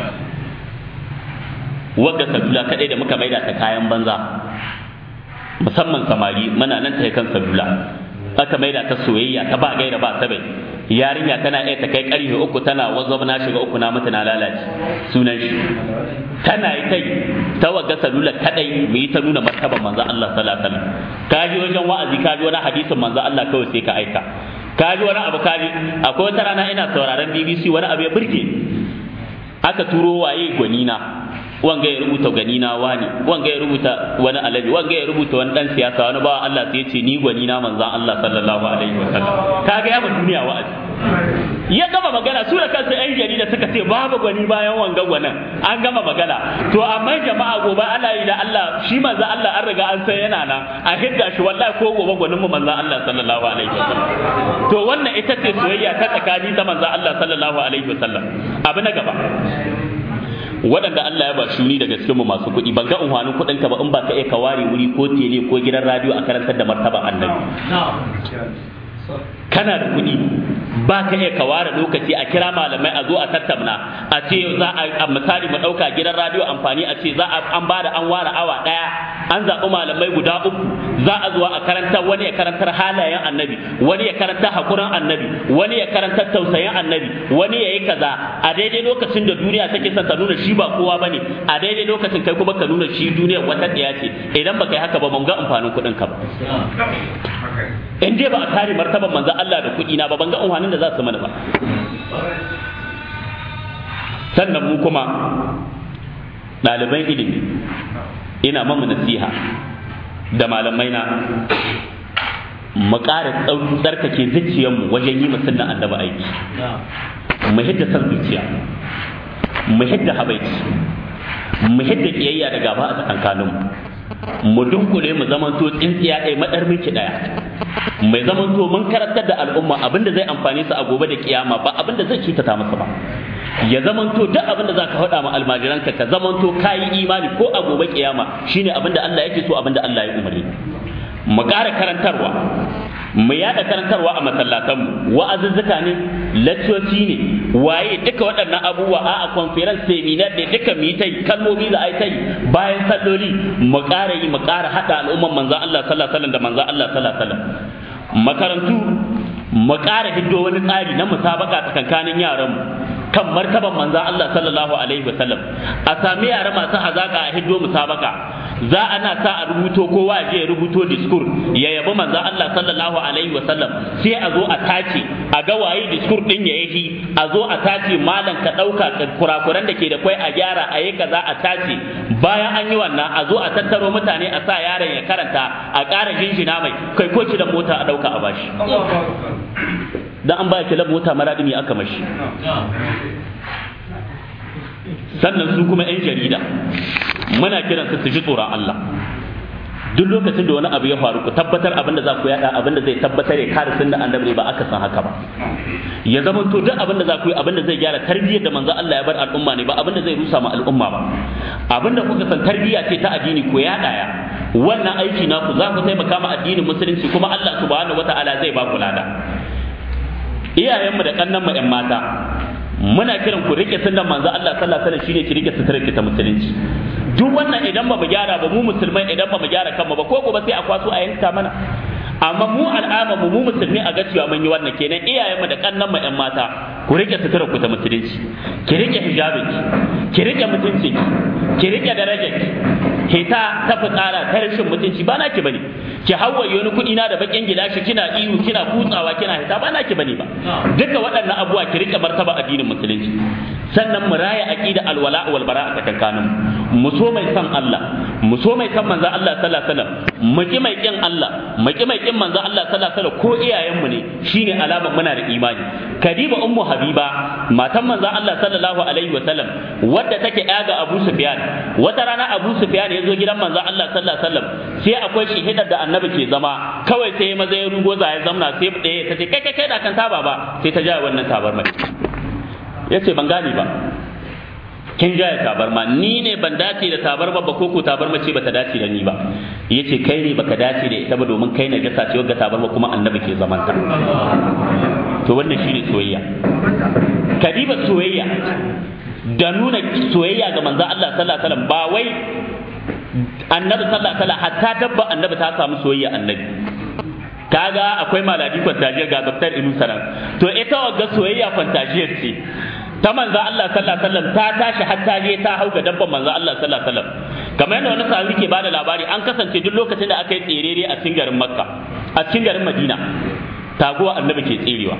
wagga salula kadai da muka maida ta kayan banza musamman samari muna nan ta kan salula aka maida ta soyayya ta ba gaira ba sabai yarinya tana iya ta kai karfe uku tana wazo na shiga uku na mutu na lalace sunan shi tana yi kai ta wagga salula kadai mu yi ta nuna martaban manzo Allah sallallahu alaihi wasallam ka ji wajen wa'azi ka ji wani hadisin manzo Allah kawai sai ka aika ka ji wani abu ka ji akwai wata rana ina sauraron BBC wani abu ya burge aka turo waye gwanina wanga ya rubuta gani na wani wanga ya rubuta wani alabi wanga ya rubuta wani dan siyasa wani bawan Allah sai ya ce ni gwani na manzon Allah sallallahu alaihi wasallam kaga ya ba duniya wa'azi ya gama magana su da kansu yan jarida suka ce babu gwani bayan wanga gwanan an gama magana to amma jama'a gobe ana yi da Allah shi manzon Allah an riga an san yana nan a hidda shi wallahi ko gobe gwanin mu manzon Allah sallallahu alaihi wasallam to wannan ita ce soyayya ta tsakani ta manzon Allah sallallahu alaihi wasallam abu na gaba waɗanda Allah ya ba shuni daga cikin mu masu kuɗi ban ga unhwanin kuɗin ka ba in ba ka iya ka ware wuri ko tele ko gidan radio a karantar da martaba annabi kana da kuɗi ba ka iya ka ware lokaci a kira malamai a zo a tattauna a ce za a misali mu ɗauka gidan radio amfani a ce za a an bada an ware awa ɗaya an zaɓi malamai guda uku za a zuwa a karantar wani ya karantar halayen annabi wani ya karantar hakurin annabi wani ya karantar tausayin annabi wani ya yi kaza a daidai lokacin da duniya take son ta nuna shi ba kowa bane a daidai lokacin kai kuma ka nuna shi duniya wata ɗaya ce idan baka yi haka ba ban ga amfanin kuɗin ka ba in dai ba a kare martaban manzon Allah da kuɗi na ba ban ga amfanin da za su mana ba sannan mu kuma ɗaliban ilimi ina mamu nasiha da malamai na mu ƙara tsarkake zuciyarmu wajen yi musulman annabi aiki mu hidda san zuciya mu hidda habaici mu hidda kiyayya da gaba a tsakankaninmu mu dunkule mu zamanto tsintsiya ɗaya madar miki ɗaya mai zamanto mun karantar da al'umma abinda zai amfani su a gobe da kiyama ba abinda zai cutata masa ba ya zamanto duk abinda zaka faɗa ma almajiranka ka zamanto kayi imani ko a gobe kiyama shine abinda Allah yake so abinda Allah ya umarni mu ƙara karantarwa mu yada karantarwa a masallatanmu wa'azuzzuka ne laccoci ne waye duka waɗannan abubuwa a a conference seminar da duka mu yi ta yi kalmomi za a yi ta yi bayan salloli mu ƙara yi mu ƙara haɗa al'umman manzan Allah sallallahu alaihi wasallam da manzan Allah sallallahu alaihi wasallam makarantu mu ƙara hiddo wani tsari na musabaka tsakankanin yaranmu kan martaban manzan Allah sallallahu alaihi wasallam a sami yara masu hazaka a hiddo musabaka za ana sa a rubuto kowa ya je ya rubuto diskur ya yabi manzo Allah sallallahu alaihi wasallam sai a zo a tace a ga waye diskur din ya yi a zo a tace malam ka dauka kurakuran da ke da kwai a gyara a yi kaza a tace bayan an yi wannan a zo a tattaro mutane a sa yaron ya karanta a ƙara jinjina mai kai ko da mota a dauka a bashi dan an baya kilan mota maradimi aka mashi sannan su kuma 'yan jarida muna kiran su su ji tsoron Allah duk lokacin da wani abu ya faru ku tabbatar abin da za ku yada abin da zai tabbatar ya kare sunna annabi ba aka san haka ba ya zama to duk abin da za ku yi abin da zai gyara tarbiyyar da manzo Allah ya bar al'umma ne ba abin da zai rusa ma al'umma ba abin da kuka san tarbiyya ce ta addini ko ya daya wannan aiki naku za ku taimaka ma addinin musulunci kuma Allah subhanahu wataala zai ba ku lada iyayenmu da kannanmu 'yan mata muna kiran ku rike sunnan manzo Allah sallallahu alaihi wasallam shine ki rike suturar ta musulunci duk wannan idan ba mu gyara ba mu musulmai idan ba mu gyara kanmu ba ko gobe sai a kwaso a yanka mana amma mu al'ama mu mu musulmi a ga cewa mun yi wannan kenan iyayenmu da kannan mu ƴan mata ku rike suturar ku ta musulunci ki rike hijabin ki rike mutunci ki rike darajar hita ta fitsara ta rashin mutunci ba naki bane ki hawaye wani kuɗi na da bakin gilashi kina ihu kina kutsawa kina hita ba naki bane ba duka waɗannan abubuwa ki rike martaba addinin musulunci sannan mu raya aqida alwala wal bara a tsakankanin mu so mai san Allah mu so mai san manzo Allah sallallahu alaihi wasallam mu ki mai kin Allah mu ki mai kin manzo Allah sallallahu alaihi wasallam ko iyayen mu ne shine alamar muna da imani kadiba ummu habiba matan manzo Allah sallallahu alaihi wasallam wadda take ya ga Abu Sufyan wata rana Abu Sufyan ya zo gidan manzo Allah sallallahu alaihi wasallam sai akwai shihidar da annabi ke zama kawai sai maza ya rugo za ya zamna sai ɗaya ta ce kai kai kai da kan taba ba sai ta ja wannan tabar mai yace ban gane ba kin jaya tabarma ni ne ban dace da tabarma ba ko ko tabarma ce bata dace da ni ba yace kai ne baka dace da ita ba domin kai na jasa ce wagga tabarma kuma annabi ke zamanta to wannan shine soyayya kadiba soyayya da nuna soyayya ga manzon Allah sallallahu alaihi wasallam ba wai annabi sallallahu alaihi wasallam hatta dabba annabi ta samu soyayya annabi kaga akwai maladi kwantajiyar ga dr inu sanan to ita wagga soyayya kwantajiyar ce ta manzo Allah sallallahu alaihi wasallam ta tashi har ta je ta hau ga dabban manzo Allah sallallahu alaihi wasallam kamar yadda wani sahabi ke bada labari an kasance duk lokacin da aka yi tserere a cikin garin Makka a cikin garin Madina taguwa annabi ke tserewa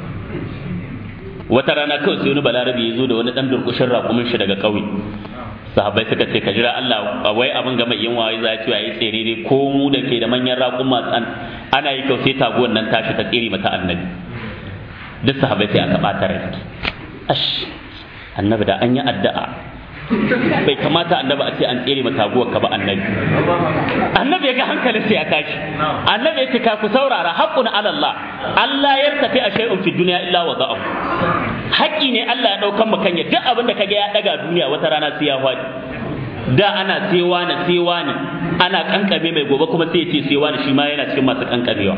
wata rana kawai sai wani balarabi ya zo da wani dan durkushin raƙumin shi daga ƙauye sahabbai suka ce ka jira Allah wai abin ga mai yin waye za ci yayi tserere ko mu da ke da manyan raƙuma ana yi kyau sai taguwan nan tashi ta tsere mata annabi duk sahabbai sai aka ɓata rai ash annabi da an yi addu'a bai kamata annabi a ce an tsere mata taguwar ka ba annabi annabi ya ga hankalin sai ya tashi annabi ya ce ka ku saurara haqqun ala Allah Allah ya tafi a shay'un fi dunya illa wa za'ahu haƙƙi ne Allah ya ɗaukan mu kanya duk abin da kaga ya ɗaga duniya wata rana sai ya faɗi da ana sewa na sewa ne ana kankame mai gobe kuma sai ya ce sewa ne shi ma yana cikin masu kankamewa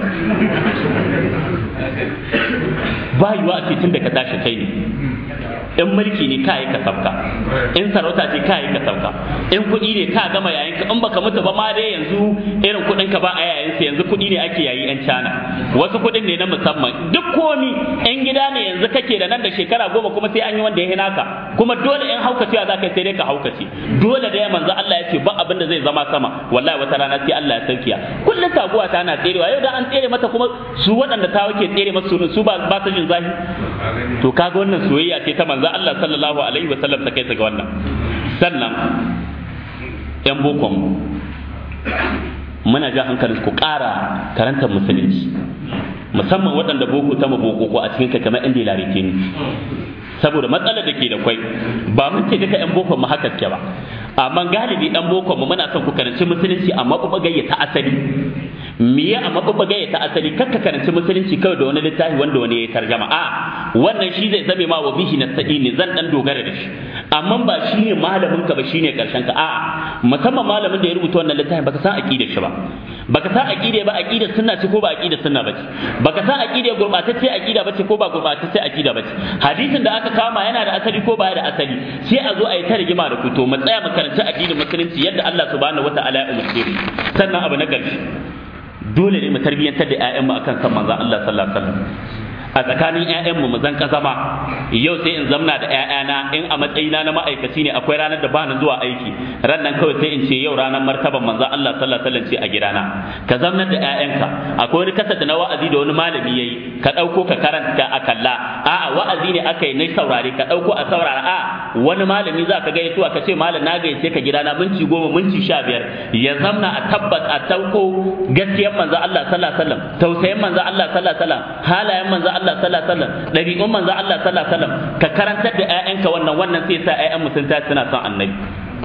ba yiwa a ce tun da ka tashi kai ne in mulki ne ka yi ka sabka in sarauta ce ka yi ka sabka in kuɗi ne ka gama yayin ka in baka mutu ba ma dai yanzu irin kuɗin ka ba a yayin sa yanzu kuɗi ne ake yayi yan cana wasu kuɗin ne na musamman duk komi in gida ne yanzu kake da nan da shekara goma kuma sai an yi wanda ya hina ka kuma dole in haukacewa za ka sai dai ka haukace dole da ya manzo Allah ya ce ba abin da zai zama sama wallahi wata rana sai Allah ya saukiya kullum taguwa ta na tserewa yau da an tsere mata kuma su waɗanda ta wake tsere masu su ba ba su jin zahi to kaga wannan soyayya ce ta manzo Allah sallallahu alaihi wa sallam ta kai ga wannan sannan yan bokon muna ga hankalin ku ƙara karantar musulunci musamman waɗanda boko ta maboko ko a cikin ka kamar inda larike ni saboda matsalar da ke da kwai ba mun ce duka yan boko mu haka ke ba amma galibi yan boko mu muna son ku karanci musulunci amma kuma gayyata asali miye a mabubbaga ta asali kakka karanci musulunci kawai da wani littafi wanda wani ya tarjama a wannan shi zai zame ma wa bihi nasta'ini zan dan dogara da shi amma ba shine malamin ka ba shine karshen ka a musamman malamin da ya rubuta wannan littafin baka san aqidar shi ba baka san aqida ba aqidar sunna ce ko ba aqidar sunna bace baka san aqida gurbatacce aqida bace ko ba gurbatacce aqida bace hadisin da aka kama yana da asali ko baya da asali sai a zo a yi ta rigima da ku to mu tsaya mu karanci addinin musulunci yadda Allah subhanahu wataala ya umarce mu sannan abu na ƙarshe dole ne mu tarbiyyantar da 'ya'yanmu akan san manzon Allah sallallahu alaihi wasallam a tsakanin 'ya'yanmu mu zan zama yau sai in zamna da 'ya'yana in a matsayina na ma'aikaci ne akwai ranar da bani zuwa aiki ran nan kawai sai in ce yau ranar martaban manzon Allah sallallahu alaihi wasallam ce a gidana ka zamnar da 'ya'yanka akwai wani kasa da na wa'azi da wani malami yayi ka dauko ka karanta a kalla a'a wa'azi ne aka yi na saurare ka dauko a saurara a wani malami za ka gaya tuwa ka ce malam na gayyace ka gidana minti goma minti sha biyar ya zamna a tabbas a tauko gaskiyar manzon Allah sallallahu alaihi wasallam tausayin manzon Allah sallallahu alaihi wasallam halayen manzon Allah sallallahu alaihi wasallam dabi'un manzon Allah sallallahu alaihi wasallam ka karantar da ƴaƴanka wannan wannan sai sa ƴaƴan mu sun tashi suna son annabi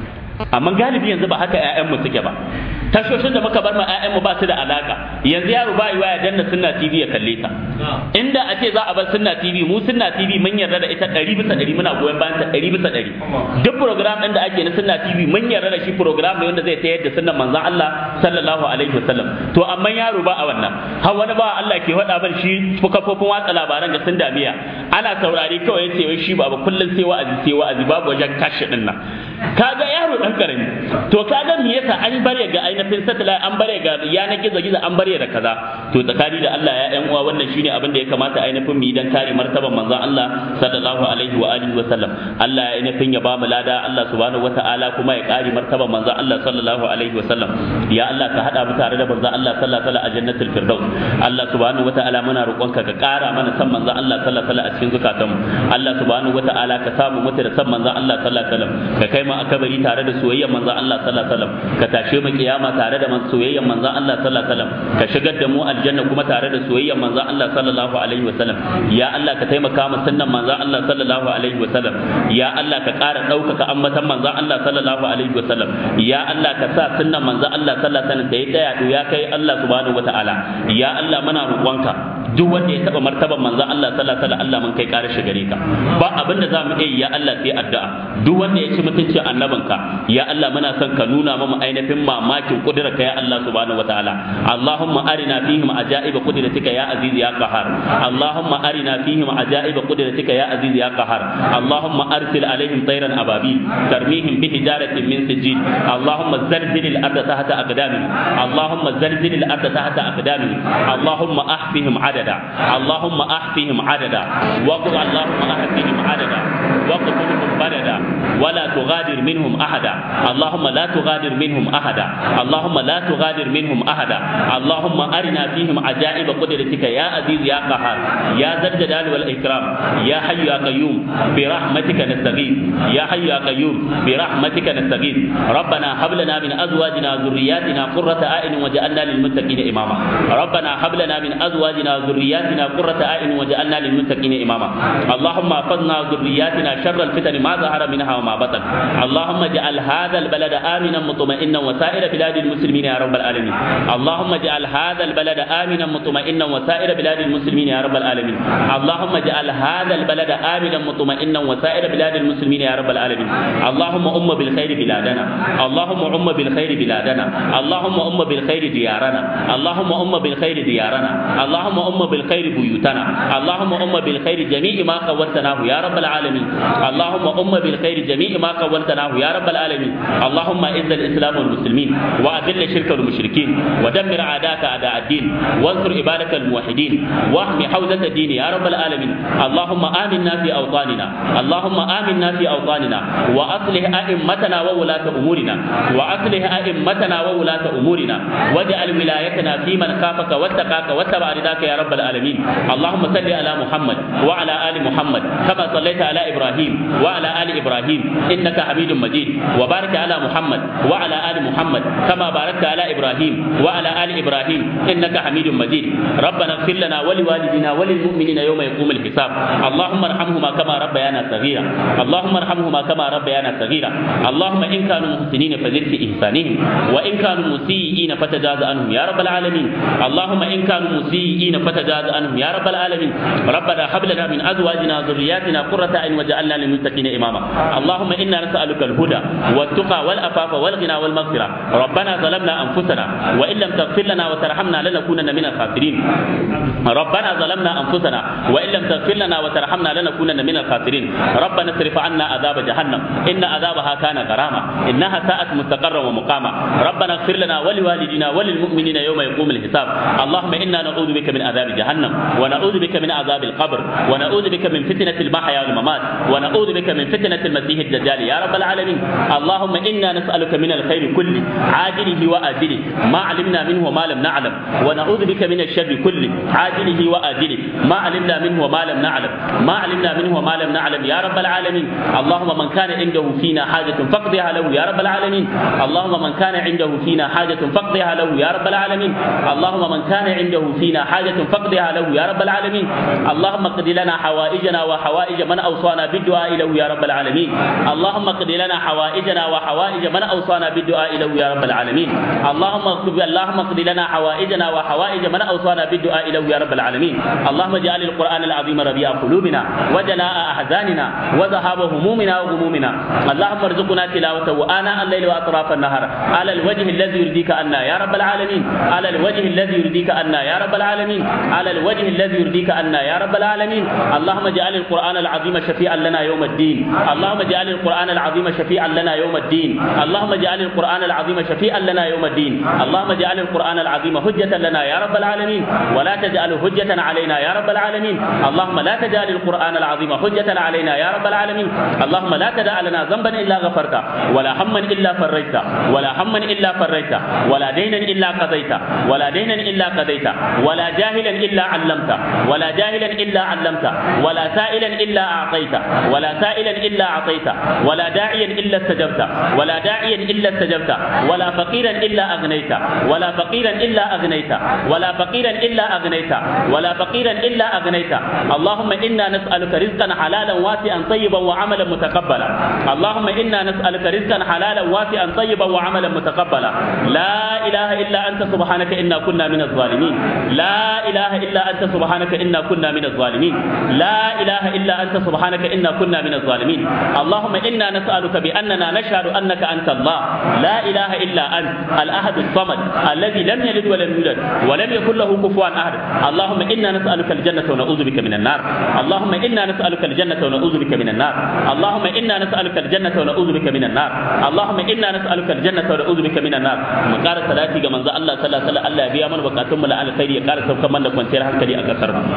amma galibi yanzu ba haka ƴaƴan mu suke ba tashoshin da muka bar ma ƴaƴan mu ba su da alaka yanzu yaro ba yiwa ya danna sunna TV ya kalle ta inda a ce za a bar sunna TV mu sunna TV mun yarda da ita ɗari bisa ɗari muna goyon bayan ta ɗari bisa ɗari duk program ɗin da ake na sunna TV mun yarda da shi program ne wanda zai tayar da sunnan manzon Allah sallallahu alaihi wasallam to amma yaro ba a wannan har wani ba Allah ke faɗa ban shi kafofin watsa labaran ga sun damiya ana saurari kawai yace wai shi ba kullun sai wa'azi sai wa'azi babu wajen kashi ɗin nan kaga yaro dan karami to kaga me yasa an bare ga ainihin satellite an bare ga yanar gizo gizo an bare da kaza to tsakani da Allah ya yan uwa wannan shine abin da ya kamata ainihin mu yi dan kare martaban manzon Allah sallallahu alaihi wa alihi wa sallam Allah ya ainihin ya ba mu lada Allah subhanahu wataala kuma ya kare martaban manzon Allah sallallahu alaihi wa sallam ya Allah ka hada mu tare da manzon Allah sallallahu alaihi wa sallam a jannatul firdaus Allah subhanahu wataala muna roƙonka ka kara mana san manzon Allah sallallahu alaihi wa sallam a cikin zukatanmu Allah subhanahu wataala ka samu mutu da san manzon Allah sallallahu alaihi wa sallam ka kai mu akabari tare da soyayyar manzon Allah sallallahu alaihi wasallam ka tashe mu kiyama tare da soyayyar manzon Allah sallallahu alaihi wasallam ka shigar da mu aljanna kuma tare da soyayyar manzon Allah sallallahu alaihi wasallam ya Allah ka taimaka mu sunnan manzon Allah sallallahu alaihi wasallam ya Allah ka ƙara ɗaukaka ambatan manzon Allah sallallahu alaihi wasallam ya Allah ka sa sunnan manzon Allah sallallahu alaihi wasallam da ya tsaya to ya kai Allah subhanahu wataala ya Allah muna roƙonka duk wanda ya taba martaban manzon Allah sallallahu alaihi wasallam Allah mun kai ƙara shi gare ka ba abinda za mu iya ya Allah sai addu'a duk wanda ya ci mutuncin annabinka ya Allah muna son ka nuna mu ainihin mamakin kudurarka ya Allah subhanahu wataala Allahumma arina fihim ajaib qudratika ya aziz ya qahar Allahumma arina fihim ajaib qudratika ya aziz ya qahar Allahumma arsil alaihim tayran ababil tarmihim bi hijaratin min sijil Allahumma zalzil al-ardh tahta aqdamihim Allahumma zalzil al-ardh tahta aqdamihim Allahumma ahfihim adada Allahumma ahfihim adada waqul Allahumma ahfihim adada وقتلهم بددا ولا تغادر منهم احدا اللهم لا تغادر منهم احدا اللهم لا تغادر منهم احدا اللهم ارنا فيهم عجائب قدرتك يا عزيز يا قهار يا ذا الجلال والاكرام يا حي يا قيوم برحمتك نستغيث يا حي يا قيوم برحمتك نستغيث ربنا هب لنا من ازواجنا وذرياتنا قرة اعين وجعلنا للمتقين اماما ربنا هب لنا من ازواجنا وذرياتنا قرة اعين وجعلنا للمتقين اماما اللهم احفظنا ذرياتنا شر الفتن ما ظهر منها وما بطن اللهم اجعل هذا البلد امنا مطمئنا وسائر بلاد المسلمين يا رب العالمين اللهم اجعل هذا البلد امنا مطمئنا وسائر بلاد المسلمين يا رب العالمين اللهم اجعل هذا البلد امنا مطمئنا وسائر بلاد المسلمين يا رب العالمين اللهم ام بالخير بلادنا اللهم ام بالخير بلادنا اللهم ام بالخير ديارنا اللهم ام بالخير ديارنا اللهم ام بالخير بيوتنا اللهم ام بالخير جميع ما قولتناه يا رب العالمين اللهم أم بالخير جميع ما قولتناه يا رب العالمين اللهم إذ الإسلام والمسلمين وأذل الشرك والمشركين ودمر أعداءك أعداء الدين وانصر عبادك الموحدين واحمي حوزة الدين يا رب العالمين اللهم آمنا في أوطاننا اللهم آمنا في أوطاننا وأصلح أئمتنا وولاة أمورنا وأصلح أئمتنا وولاة أمورنا واجعل ولايتنا في من خافك واتقاك واتبع رضاك يا رب العالمين اللهم صل على محمد وعلى آل محمد كما صليت على إبراهيم إبراهيم وعلى آل إبراهيم إنك حميد مجيد وبارك على محمد وعلى آل محمد كما باركت على إبراهيم وعلى آل إبراهيم إنك حميد مجيد ربنا اغفر لنا ولوالدنا وللمؤمنين يوم يقوم الحساب اللهم ارحمهما كما ربيانا صغيرا اللهم ارحمهما كما ربيانا صغيرا اللهم إن كانوا محسنين فزد في إحسانهم وإن كانوا مسيئين فتجاوز عنهم يا رب العالمين اللهم إن كانوا مسيئين فتجاوز عنهم يا رب العالمين ربنا هب لنا من أزواجنا وذرياتنا قرة أعين وجعلنا للمتقين إماما اللهم إنا نسألك الهدى والتقى والعفاف والغنى والمغفرة ربنا ظلمنا أنفسنا وإن لم تغفر لنا وترحمنا لنكونن من الخاسرين ربنا ظلمنا أنفسنا وإن لم تغفر لنا وترحمنا لنكونن من الخاسرين ربنا اصرف عنا عذاب جهنم إن عذابها كان غراما إنها ساءت مستقرا ومقاما ربنا اغفر لنا ولوالدنا وللمؤمنين يوم يقوم الحساب اللهم إنا نعوذ بك من عذاب جهنم ونعوذ بك من عذاب القبر ونعوذ بك من فتنة المحيا والممات ونعوذ بك من فتنة المسيح الدجال يا رب العالمين اللهم إنا نسألك من الخير كله عاجله وآجله ما علمنا منه وما لم نعلم ونعوذ بك من الشر كله عاجله وآجله ما علمنا منه وما لم نعلم ما علمنا منه وما لم نعلم يا رب العالمين اللهم من كان عنده فينا حاجة فاقضها له يا رب العالمين اللهم من كان عنده فينا حاجة فاقضها له يا رب العالمين اللهم من كان عنده فينا حاجة فاقضها له يا رب العالمين اللهم اقض لنا حوائجنا وحوائج من أوصانا بالدعاء له يا رب العالمين اللهم اقض لنا حوائجنا وحوائج من أوصانا بالدعاء له يا رب العالمين اللهم اقض اللهم اقض لنا حوائجنا وحوائج من أوصانا بالدعاء له يا رب العالمين اللهم اجعل القرآن العظيم ربيع قلوبنا وجلاء أحزاننا وذهاب همومنا وغمومنا اللهم ارزقنا تلاوته آناء الليل وأطراف النهار على الوجه الذي يرضيك عنا يا رب العالمين على الوجه الذي يرضيك عنا يا رب العالمين على الوجه الذي يرضيك عنا يا رب العالمين اللهم اجعل القرآن العظيم شفيعا لنا يوم الدين اللهم اجعل القرآن العظيم شفيعا لنا يوم الدين اللهم اجعل القرآن العظيم شفيعا لنا يوم الدين اللهم اجعل القرآن العظيم حجة لنا يا رب العالمين ولا تجعل حجة علينا يا رب العالمين اللهم لا تجعل القرآن العظيم حجة علينا يا رب العالمين اللهم لا تدع لنا ذنبا إلا غفرته ولا هما إلا فرجته ولا هما إلا فرجته ولا دينا إلا قضيته ولا دينا إلا قضيته ولا جاهلا إلا علمته ولا جاهلا إلا علمته ولا سائلا إلا أعطيته ولا سائلا إلا أعطيته ولا داعيا إلا استجبته ولا داعيا إلا استجبته ولا فقيرا إلا أغنيته ولا فقيرا إلا أغنيته ولا فقيرا إلا أغنيته ولا فقيرا إلا أغنيته اللهم إنا نسألك رزقا حلالا واسعا طيبا وعملا متقبلا اللهم إنا نسألك رزقا حلالا واسعا طيبا وعملا متقبلا لا إله إلا أنت سبحانك إنا كنا من الظالمين لا إله إلا أنت سبحانك إنا كنا من الظالمين لا إله إلا أنت سبحانك إنا كنا من الظالمين اللهم إنا نسألك بأننا نشهد أنك أنت الله لا إله إلا أنت الأحد الصمد الذي لم يلد ولم يولد ولم يكن له كفوا أحد اللهم إنا نسألك الجنة ونعوذ بك من النار اللهم إنا نسألك الجنة ونعوذ بك من النار اللهم إنا نسألك الجنة ونعوذ بك من النار اللهم إنا نسألك الجنة ونعوذ بك من النار mu ƙara salati ga manzo Allah sallallahu alaihi wasallam Allah ya biya mana bukatun mu la alkhairi ya ƙara saukar mana da kwanciyar hankali a kasar mu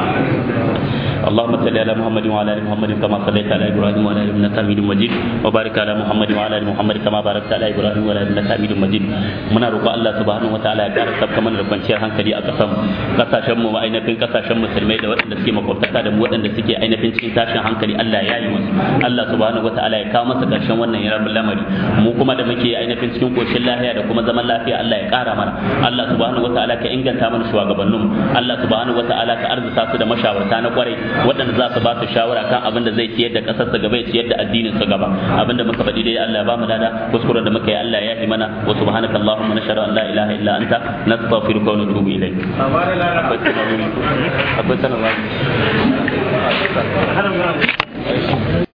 اللهم صل على محمد وعلى ال محمد كما صليت على ابراهيم وعلى ال انك حميد مجيد وبارك على محمد وعلى ال محمد كما باركت على ابراهيم وعلى ال انك حميد مجيد muna roƙo Allah subhanahu wataala ya ƙara sabka mana da kwanciyar hankali a ƙasar mu kasashen mu ainihin kasashen musulmai da waɗanda suke makwabtaka da mu waɗanda suke ainihin cikin tashin hankali Allah ya yi musu Allah subhanahu wataala ya kawo masa ƙarshen wannan yarabin lamari mu kuma da muke ainihin cikin koshin lafiya da kuma zaman lafiya Allah ya ƙara mana Allah subhanahu wataala ka inganta mana shugabanninmu Allah subhanahu wataala ka arzuta su da mashawarta na kwarai waɗanda za su ba su shawara kan abin da zai ciyar da ƙasar sa gaba ya ciyar da addinin sa gaba abin da muka faɗi dai Allah ya ba mu lada kuskuren da muka yi Allah ya yi mana wa subhanaka allahumma nashhadu an la ilaha illa anta nastaghfiruka wa natubu ilayk akwai sanarwa